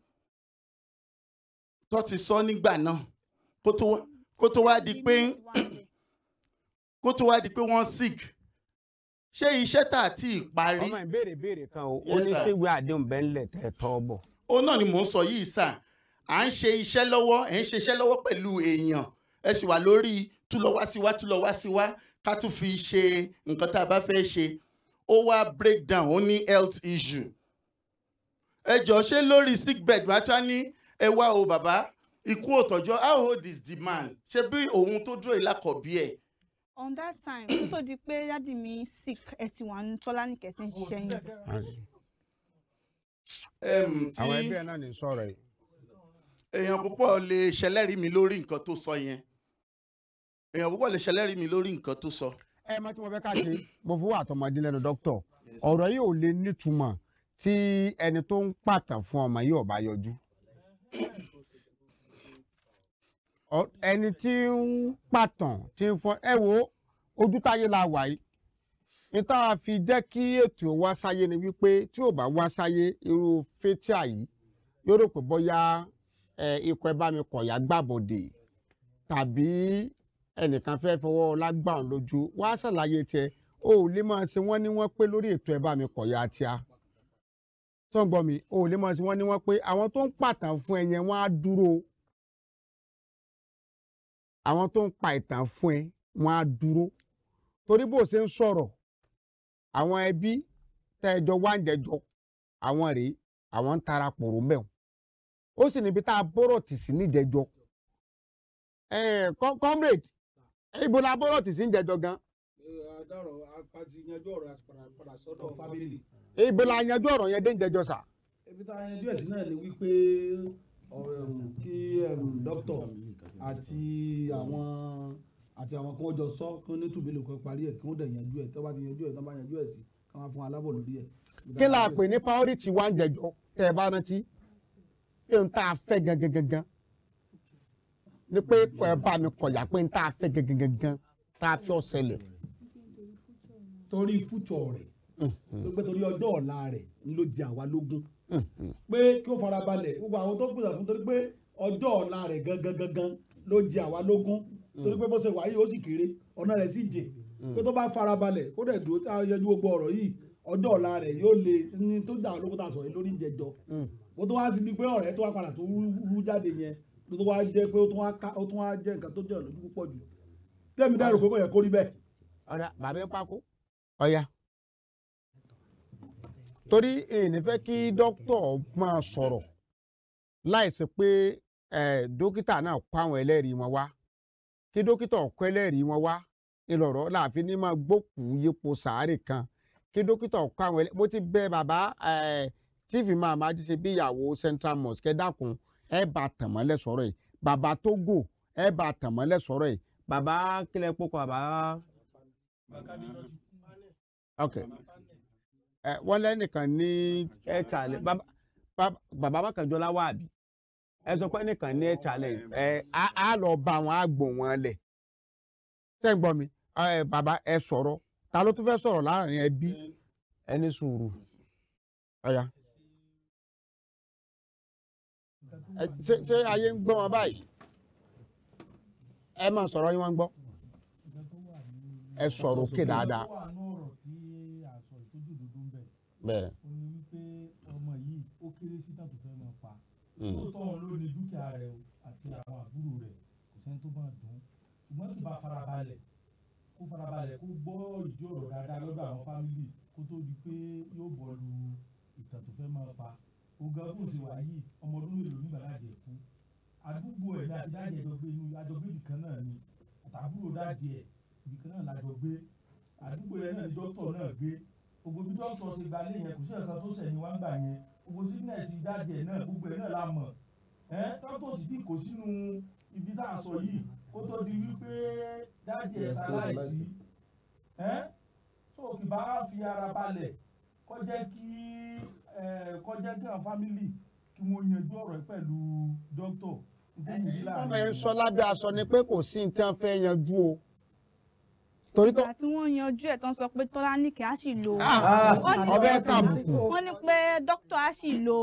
tó ti sọ nígbà náà kó tó wá- kó tó wá di pé kó tó wá di pé wọ́n sick ṣé iṣẹ́ tá a ti parí. ọmọ ìbéèrè béèrè kan o ó Yes, ní sir. síwèé àdéhùn bẹ́ẹ̀ ńlẹ̀ tẹ́ ẹ tọ́ bọ̀. ó náà ni mò ń sọ yìí sà à ń ṣe iṣẹ́ lọ́wọ́ ẹ̀ ń ṣe iṣẹ́ lọ́wọ́ pẹ̀lú èèyàn ẹ sì wà lórí tú lọ wá sí wá tú lọ wá sí wá ká tún fi ṣe nǹkan tá a bá fẹ́ ṣe ó wá break down ó ní health issue ẹ jọ ṣé lórí sick bed wá tí wá ní ẹ wá o bàbá ikú òtọ́jọ́ how old is the man ṣe bí òun tó dúró ìlàkọ̀bí ẹ̀ on that time kó tó di pé dádì mi sick ẹ ti wà ní tọ́lá ní kẹ̀tẹ́ ń ṣiṣẹ́ yẹn. Em, tí àwọn ẹgbẹ́ náà ní sọ̀rọ̀ yìí. èèyàn púpọ̀ lè ṣẹlẹ́rìí mi lórí nǹkan tó sọ yẹn èèyàn púpọ̀ lè ṣẹlẹ́rìí mi lórí nǹkan tó sọ. ẹ mọ tí mo fẹ́ ká ṣe mo fowó àtọmọdé lẹ́nu dókítà ọ̀rọ̀ yìí ò lè nítumọ̀ tí ẹni tó ń pàtàn fún ọmọ yìí ò bá yọjú. Ọ- ẹni tí ń pàtàn tí ń fọn ẹ wo ojú táyé la wà yìí níta fi jẹ́ kí ètò wá sáyé ni wípé tí ò bá wá sáyé irú fétíà yìí yóò rò pé bóyá ẹ, ikọ̀ ẹ bá mi kọ̀yà gbàbọ̀dè tàbí ẹnìkan fẹ́ fọwọ́ lágbàrún lójú wá ṣàlàyé tiẹ̀ o ò lè máa ṣe wọ́n ní wọ́n pé lórí ètò ẹ̀ bá mi kọ̀yà tíá tó ń gbọ́ mi o ò lè máa ṣe wọ́n ní wọ́n pé àwọn tó ń pàtàn fún ẹ yẹn wọ́n á dúró àwọn tó ń pa ìtàn fún ẹ wọ́n á dúró torí bó o ṣe ń sọ̀rọ̀ àwọn ẹbí tẹ́ ẹ jọ wá ń jẹjọ àwọn rèé àwọn ń tara pòrò mẹ́wọ̀n ó sì níbi tá a bọ́rọ̀ tì sí níjẹjọ ẹ com- comrade ibo la bọ́rọ̀ tì sí níjẹjọ gan adarọ apati yanjú ọ̀rọ̀ àpàdà padà sọ́dọ̀ fámìlì. ibo la yanjú ọ̀rọ̀ yẹn dé níjẹjọ sà. ibi tá a yanjú ẹ̀sìn náà ni wípé ọ̀rọ̀ ẹ̀hún kí ẹ̀hún dókítà àti àwọn àti àwọn kan jọ sọ kí wọ́n ní tùbílù kan parí ẹ̀ kí wọ́n dẹ̀ yanjú ẹ̀ tó bá ti yanjú ẹ̀ tó bá yanjú ẹ̀ sí kí wọ́n á fún alábọ̀ lórí ẹ̀. kí la pè ní priority wa ń jẹjọ tẹ ẹ bá rántí pé n tá a fẹ́ gangan gangan ni pé kọ ẹ bá mi kọyà pé n tá a fẹ́ gangan gangan tá a fẹ́ ọ̀sẹ̀lẹ̀. torí fújọ rẹ̀ ló pé torí ọjọ́ ọ̀la rẹ̀ ń ló jẹ àwa lógún pé kí ó fara balẹ̀ gbogbo àwọn tó pèsè fún torí pé ọjọ́ ọ̀la rẹ̀ gangan gangan ló jẹ àwa lógún torí pé bó ṣe wà yìí ó sì kéré ọ̀nà rẹ̀ sì jẹ pé tó bá fara balẹ̀ kó dẹ̀ dúró tá a yanjú gbogbo ọ̀rọ̀ yìí ọjọ́ ọ̀la rẹ̀ yóò le ní tó dà lóko tá a sọ̀rọ̀ yìí lórí ìjẹjọ bó tó wá sí ni pé ọ̀rẹ́ tó wá padà tó rú jáde yẹn ló tó wá jẹ́ pé ó tún wá ká- ó tún wá jẹ́ nǹkan tó jẹ́ lójú púpọ̀ jù tẹ́mi dá rò pé kò yẹ kó rí bẹ́ẹ̀. ọ̀dà bàbá ń pákó. ọ̀ya torí èyí fẹ́ kí dókítà máa sọ̀rọ̀ láìsí pé eh, dókítà náà kó àwọn ẹlẹ́rìí wọn wá kí dókítà kó ẹlẹ́rìí wọn wá ìlọ̀rọ̀ láàfin ní máa gbókùú yípo sàárè kan kí dókítà kó àwọn ẹlẹ́rìí mo ti bẹ bàbá eh, chief imam ají ṣe bí ìyàwó central mosque ẹ dákun ẹ bá tàn mọ́lẹ̀ sọ̀rọ̀ yìí bàbá Togo ẹ bá tàn mọ́lẹ̀ sọ̀rọ̀ yìí bàbá kílẹ̀ pókò bàbá ok ẹ wọ́n lẹ́nìkan ní ẹ challenge bàbá bàbá- bàbá mákànjọ́lá wà bí ẹ sọ pé ẹnìkan ní ẹ challenge ẹ á á lọ bá wọn á gbò wọn lẹ̀ ṣé ń gbọ́ mi ẹ bàbá ẹ sọ̀rọ̀ ta ló tún fẹ́ sọ̀rọ̀ láàrin ẹbí ẹni sùúrù ọ̀ya ẹ ṣé ṣé ayé ń gbọ́ wọn báyìí ẹ máa sọ̀rọ̀ yín wọ́n ń gbọ́ ẹ sọ̀rọ̀ òkè dáadáa ó wà ní ọ̀rọ̀ tí a sọ ìtọ́jú òdodo ń bẹ̀. bẹ́ẹ̀ ó ní wípé ọmọ yìí ó kéré sí tàbí fẹ́ máa pa. Mm. lóòótọ́ òun ló ní dúkìá rẹ̀ o àti àwọn àbúrò rẹ̀ kò sẹ́ni tó bá dùn ún ṣùgbọ́n kì bá farabalẹ̀ kó farabalẹ̀ kó gbọ́ ìdí ọ̀rọ̀ dáadáa lọ́dọ̀ àwọn fámìlì kó tó di pé yóò bọ̀ lu ìtàn tó fẹ́ máa pa. ogan kò sí wà yìí ọmọ ọdún mélòó nígbà láti ẹ̀kú. àdúgbò ẹ̀ ní àti dáàdì ẹ̀jọ̀ gbé inú àjọgbé ibìkan náà ni àtàbúrò dáàdì ẹ̀ ibìkan náà lájọ gbé àdúgbò yẹn náà ni dókítà náà gbé gbogbo bí dókítà ṣe gba ilé yẹn kò sí ẹ̀ka tó sẹ̀yìn wá ń gbà yẹn gbogbo sígínẹ̀sì dáàdì ẹ̀ náà gbogbo ẹ̀ náà la mọ̀ ẹ́ dókítà sì ti kò sínú ibi tá a sọ yìí kó tó di wípé dáàdì ẹ̀ ṣaláìsí ẹ́ tó kì bá fi ara balẹ̀ kó jẹ́ kí ẹ̀ kó jẹ́ kí àwọn fámìlì kí wọ́n yanjú ọ̀rọ̀ yìí pẹ̀lú dókítà nítorí ìdí ọmọ ẹ ń láàrin sọ lábẹ́ aṣọ ni pé kò sí ní tí wọ́n fẹ́ yanjú o torí tó ìgbà tí wọ́n yanjú ẹ̀ tán sọ pé tọ́lánìkẹ́ á sì lo Ah, wọ́n ní- ọbẹ̀ tàbùkù. wọ́n ní pé dókítà á sì lo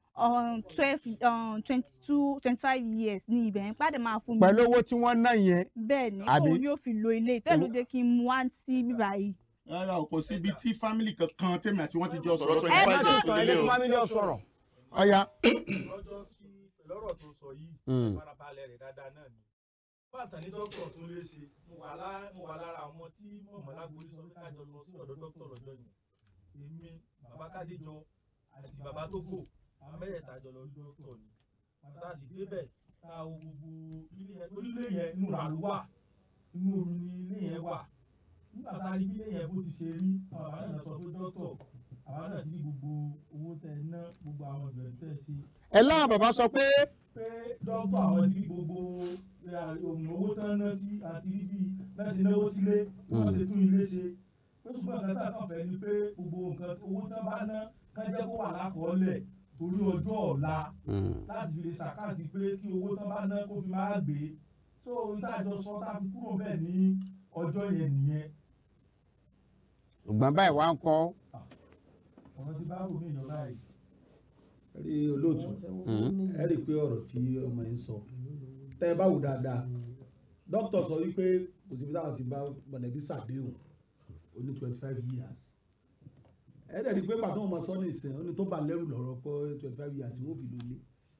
twelve twenty two twenty five years ní ibẹ̀ yẹn pàdé máa fún mi pẹ̀lú owó tí wọ́n ná yẹn bẹ́ẹ̀ ni àbí? òun ni ó fi lo ilé ìtẹ́ ló dé kí n mú wá sí bíbá yìí. rárá o kò sí ibi tí fámìlì kankan tèmi àti wọn ti jọ sọ̀rọ̀ Ẹ twenty five sọ- years tó lélẹ̀ o. family ọ̀ sọ̀rọ̀ ọ̀ya. lọ́jọ́ tí pẹ̀lú ọ̀rọ̀ tó sọ yìí Mm. farabalẹ̀ rẹ̀ dáadáa náà ni bàtà ní dókítà tó lè ṣe mo wà lá- mo wà lára àwọn tí mọ̀mọ́ lágbórí sọ pé kájọ lọ sí ọ̀dọ̀ dókítà lọ́jọ́ yẹn èmi bàbá kádéjọ àti bàbá tógò àwọn mẹ́rẹ̀ẹ̀ta jọ lọ rí dókítà ni bàtà sì débẹ̀ tá a wo gbogbo ilé yẹn torí ilé yẹn inú rà ló wà inú omi ni ilé yẹn wà nígbà tá a rí bí ilé yẹn bó ti ṣe rí àwọn bàbá náà sọ pé dókítà àwa náà ti rí gbogbo owó tẹ ná gbogbo àwọn ìbẹ̀rù tẹ ṣe ẹ láwọn bàbá sọ pé pé dókítà àwọn ti rí gbogbo ohun owó tán ná sí àti rí bí bẹ́ẹ̀ ṣe náwó sílé bí wọ́n ṣe tún ilé ṣe pé ṣùgbọ́n nǹkan tá a kàn fẹ́ ni pé gbogbo nǹkan owó tán bá ná ká jẹ́ kó wà lákọọ́lẹ̀ torí ọjọ́ ọ̀la láti fi lè ṣàkáàtì pé kí owó tán bá ná kó fi máa gbé tó ohun tá a jọ sọ tá a fi kúrò bẹ́ẹ̀ ní ọjọ́ yẹn nìyẹn ṣùgbọ́n báyìí wá ń kọ́ ọ̀rọ̀ ti bá rò mí ìyọ̀ báyìí. rí olóòtú ẹ rí i pé ọ̀rọ̀ tí ọmọ yẹn sọ tẹ́ ẹ bá wò dáadáa dókítà sọ wípé kò síbi táwọn ti bá mọ̀lẹ́bí ṣàdéhùn ó ní twenty five years ẹ dẹ̀ rí i pé pàtó ọmọ sọ ní ìsìn ó ní tó bá lẹ́rù lọ́rọ̀ pé twenty five years wọ́n fi lólé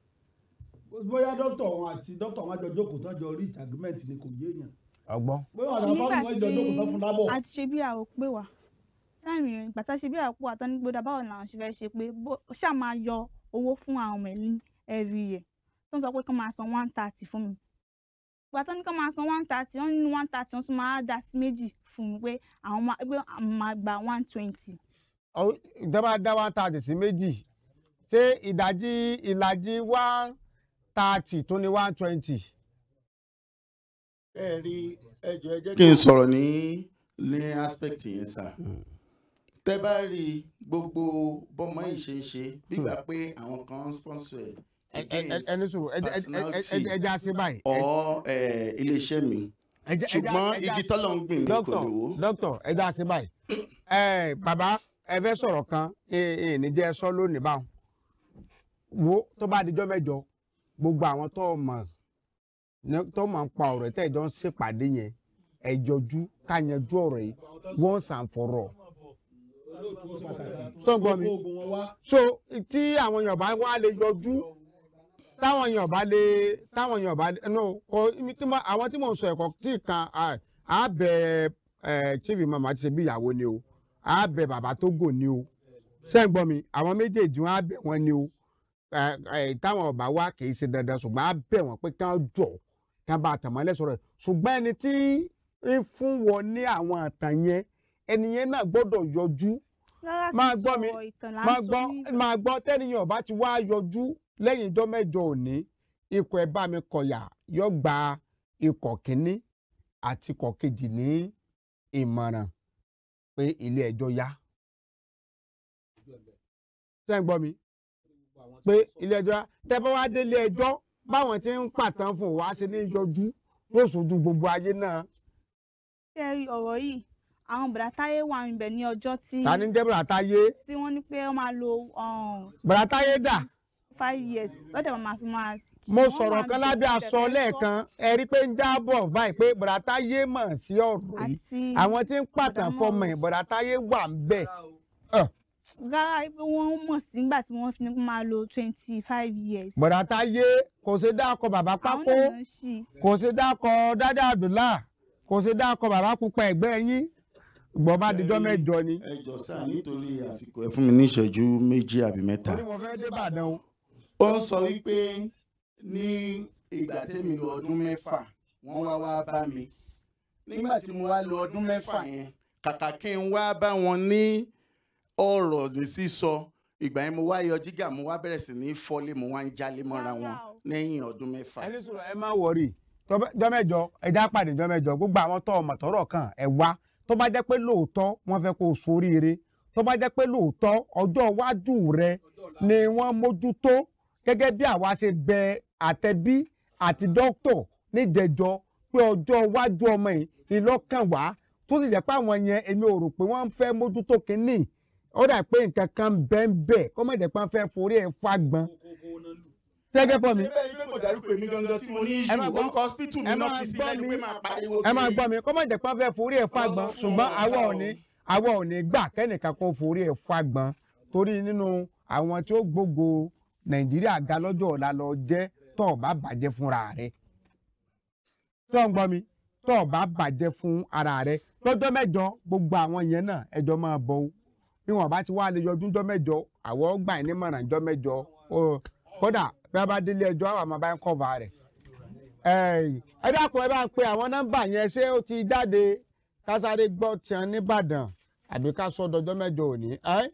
bóyá dókítà wọn àti dókítà wọn àjọ jókòó tó àjọ reach agreement ni kò yé èèyàn ọgbọ́n. bóyá àwọn fáwọn wọn jọ jókòó tó fún lábọ̀ a ti ṣe bí àrò pé wá táìmì rẹ̀ ìgbà tá a ṣe bí àrò pé wá tán ní gbódà báwo làwọn ṣe fẹ́ ṣe pé bó ṣáà máa yọ owó fún àwọn ọmọ ẹ̀ ní every year tó ń sọ pé kán máa san one thirty fún mi ìgbà tó ní kán máa san one thirty wọ́n nínú one thirty wọ́n tún máa dá sí méjì fún mi pé àwọn máa pé àwọn máa gba one twenty. Ọ- ìjọba dá one thirty sí méjì ṣé ìdajì ìlàjì one thirty tó ní one twenty. ẹ rí ẹjọ ẹ jẹ́ kí n sọ̀rọ̀ ní ní aspect yẹn sà tẹ́ bá rí gbogbo bọ́mọ yìí ṣe ń ṣe gbígbà pé àwọn kan ń sponsor ẹ̀ against ẹni sùúrù ẹ- ẹ- ẹ- ẹ- personality ẹ- ẹja ṣe báyìí. or eh, iléeṣẹ́ mi Ẹja- ẹja- ṣùgbọ́n ẹja igi ṣe- tọ́lọ̀ ń gbìn ní kò Dókítà, lè wó. dókítà ẹja ṣe báyìí. ẹ bàbá ẹ fẹ́ sọ̀rọ̀ kan ẹ ní jẹ́ sọ lónìí báwọn. wo tó bá dijọ́ mẹ́jọ gbogbo àwọn tó mọ̀ ní- tó mọ̀ ń pa ọ̀rọ̀ tẹ́ ìjọ ń ṣèpàdé yẹn ẹ jọjú ká yanjú ọ̀rọ̀ yìí wọ́n sàn fọ̀rọ̀. tó ń gbọ́ mi so tí àwọn èèyàn bá wá lè yọjú táwọn èèyàn bá lè táwọn èèyàn bá lè no kò ibi tí mo- àwọn tí mò ń sọ ẹ̀kọ́ tí kan à- á bẹ ẹ chief imam àti ṣe bí ìyàwó ni o á bẹ bàbá tó gò ni o ṣé ń gbọ́ mi àwọn méjèèjì wọn á bẹ wọn ni o ẹ ẹ táwọn ọba wa kì í ṣe dandan ṣùgbọ́n á bẹ wọn pé kí wọ́n jọ kí wọ́n bá àtàmọ́lẹ̀ sọ̀rọ̀ ẹ̀ ṣùgbọ́n ẹni tí ń fún wọn ní àwọn àtàn yẹn ẹni yẹn náà gbọ́dọ̀ yọjú rárá kì í máa gbọ́ mi sọ̀rọ̀ ìtàn là ń máa sọ gbọ́ ní- máa gbọ́ tẹ́niyàn bá ti wá yọjú lẹ́yìn ijọ́ mẹ́jọ òní ikọ̀ ẹ̀ bá mi kọ̀yà yọ gba ikọ̀ kínní àti kọ̀ kejì ní ìmọ̀ràn pé ilé ẹjọ́ yá ṣé ń gbọ́ mi pé ilé ẹjọ́ yá tẹ́ bá wá délé ẹjọ́ báwọn tí ń pàtàn fún wa ṣe ní yọjú yóò sojú gbogbo ayé náà ṣé ẹ rí ọ̀rọ̀ yìí àwọn bàdá táyé wà níbẹ̀ ní ọjọ́ tí ta ni jẹ́ bùràtáyé tí wọ́n ní pé wọ́n máa lo um, bùràtáyé dà five years lọ́dẹ̀ wọn máa fi máa. mo wọ́n sọ̀rọ̀ máa kan lo lábẹ́ aṣọ pẹ̀pẹ̀ lẹ́ẹ̀kan ẹ rí pé ń jábọ̀ báyìí pé bùràtáyé mọ̀ sí ọ̀rọ̀ yìí àti àwọn tí ń pàtàn fọmọ ẹ̀ bùràtáyé wà ń bẹ̀ rárá pé wọ́n mọ̀ sí nígbà tí wọ́n fi ní kó máa lo twenty five years. bùràtáyé kò ṣe dákọ̀ bàbá àwọn pákó náà ń ṣì kò ṣe dákọ̀ dádá àdùlá kò ṣe dákọ̀ bàbá pupa ẹ̀gbẹ́ yín gbọ́ bá dijọ́ mẹ́jọ ni. ẹ jọ sáà nítorí àsìkò ẹ fún mi ní ìṣẹ́jú méjì àbí mẹ́ta. torí mo fẹ́ dé Ìbàdàn o. ó ń sọ wípé ní ìgbà tẹ́mi lo ọdún mẹ́fà wọ́n wá wá bá mi nígbà tí mo wá lo ọdún mẹ́fà yẹn kàkà kí n wá bá wọn ní ọ̀rọ̀ ní sísọ ìgbà yẹn mo wá yọ jígà mo wá bẹ̀rẹ̀ sí ní fọ́lé mo wá ń jálé mọ́ra wọn lẹ́yìn ọdún mẹ́fà. ẹni sọ̀rọ̀ ẹ má wọrí jọ́mẹ́jọ ẹja pàdé jọ́mẹ́jọ gbogbo àwọn tó ọmọ tọrọ kan ẹ wá tó bá jẹ́ pé lóòótọ́ wọ́n fẹ́ kó o soríire tó bá jẹ́ pé lóòótọ́ ọjọ́ iwájú rẹ ni wọ́n mójútó gẹ́gẹ́ bí àwa ṣe bẹ àtẹ̀bí àti dókítọ̀ níjẹjọ pé ọjọ́ iwájú ọmọ yìí ìlọ́kàn wá tó sì jẹ́ pé àwọn yẹn èmi ò rò pé wọ́n ń fẹ́ mójútó kínní ó dà pé nǹkan kan bẹ́ẹ̀ bẹ́ẹ̀ kó má jẹ́ pé wọ́n fẹ́ forí ẹ̀ fagbọn tẹ́gẹ́ pọ̀ mi. ṣé bẹ́ẹ̀ ni pé kò dárúkọ èmi gangan tí mo ní ẹ máa ìṣù gbọ́- orúkọ hospital mi ẹ náà máa fi sí gbọ́ lẹ́nu mi. pé máa pariwo ẹ máa kiri. gbọ́ mi kó má jẹ́ pé wọ́n fẹ́ forí ẹ̀ fagbọn ṣùgbọ́n àwa ò ní àwa ò ní gbà kẹ́nìkan kó forí ẹ̀ fagbọn torí nínú àwọn tí ó gbógo nàìjíríà ga lọ́jọ́ ọ̀la lọ jẹ́ tó o bá bàjẹ́ fúnra rẹ̀ tó ń gbọ́ mi tó o bá bàjẹ́ fún ara rẹ̀ lọ́jọ́ mẹ́jọ gbogbo àwọn yẹn náà ẹjọ́ máa bọ̀ o bí wọn bá ti wá lè yọdún jọ́ mẹ́jọ àwọn gbà ní mọ̀ràn jọ́ mẹ́jọ o kódà bí a bá délé ẹjọ́ àwọn àmọ́ bá ń kọ́va rẹ̀ ẹ dákun ẹ bá ń pe àwọn nọ́mbà yẹn ṣé ó ti jáde kásáré gbọ́ tiẹ̀ nìbàdàn àbí ká sọ dọjọ́ mẹ́jọ òní ẹ́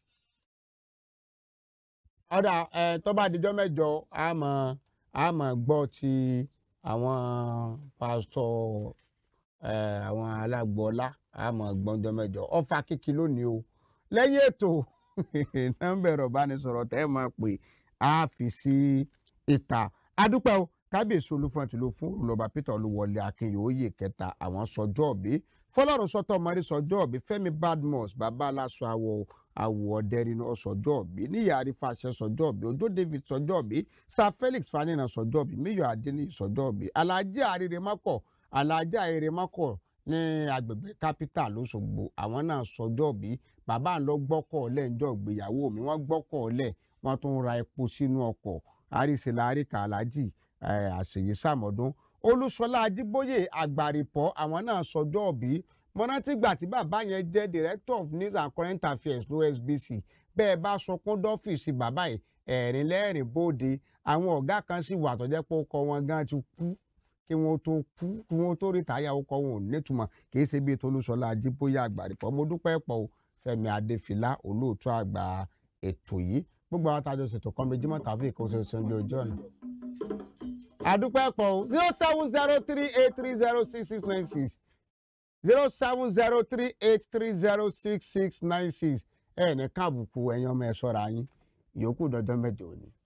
ọ̀dà ẹ tó bá dijọ́ mẹ́jọ a mọ̀ a mọ̀ gbọ́ ti àwọn pásítọ̀ ẹ àwọn alágbọ́lá a mọ̀ gbọ́njọ́ mẹ́jọ ọfà kìkì lónìí o lẹ́yìn ètò nọ́mbà ẹ̀rọ ìbánisọ̀rọ̀ tẹ́ ẹ máa pè á fi sí ìta adúpẹ́ o kábíyèsí olúfọ́n ti ló fún olùlọ́ba peter olúwọlé akínyòóyè kẹta àwọn sọjọ́ òbí fọlọ́run sọ́tọ̀ mọ́rí sọjọ́ òbí fẹ́mi badmus bàbá aláṣọ àwọ̀ àwọ̀ ọ̀dẹ́rìn sọjọ́ òbí níyà arífàṣẹ sọjọ́ òbí ojó david sọjọ́ òbí sir felix fanina sọjọ́ òbí míyọ̀ adéníyì sọjọ́ òbí alájà àrírèmákọ̀ alájà àrírèmákọ̀ ní agbègbè capital lọ́sọ̀gbò àwọn náà sọjọ́ òbí bàbá ń lọ gbọ́kọ̀ lẹ́ǹjọ́ ìgbéyàwó mi wọ́n gbọ́kọ̀ lẹ̀ wọ́n tún ra epo sínú ọkọ̀ àríṣẹ́lá àríkà alájì àṣeyí sàmọ́dún olúṣọlá ajíbóyè àgbàrìpọ̀ àwọn náà sọjọ́ òbí mọ́nátìgbà tí bàbá yẹn jẹ́ director of news and current affairs lósbc bẹ́ẹ̀ bá sọkún dọ́fíìsì bàbá yìí ẹ̀rín lẹ́rìn bóde àwọn ọ̀gá kan sì wà tó jẹ́ pé ó kọ wọn gan ti kú kí wọ́n tó kú kí wọ́n tó rí táyà ó kọ wọn ò nítumọ̀ kì í ṣe bíi tolúṣọlá ajíbóyè àgbàrìpọ̀ mo dúpẹ́ pọ̀ o fẹ́mi adéfìlà olóòtú àgbà ètò yìí gbogbo àwọn tájọ ṣètò kan méjì mọ́ta fún ìkóso ní ojú ọ̀nà àdúpẹ́ pọ̀ o zero seven zero three eight three zero six six nine six zero seven zero three eight three zero six six nine six ẹ̀ ní káàbùkù ẹ̀yin ọmọ ẹ̀ sọ́ra yín ìyókù dọ́jọ́ mẹ́jọ ni.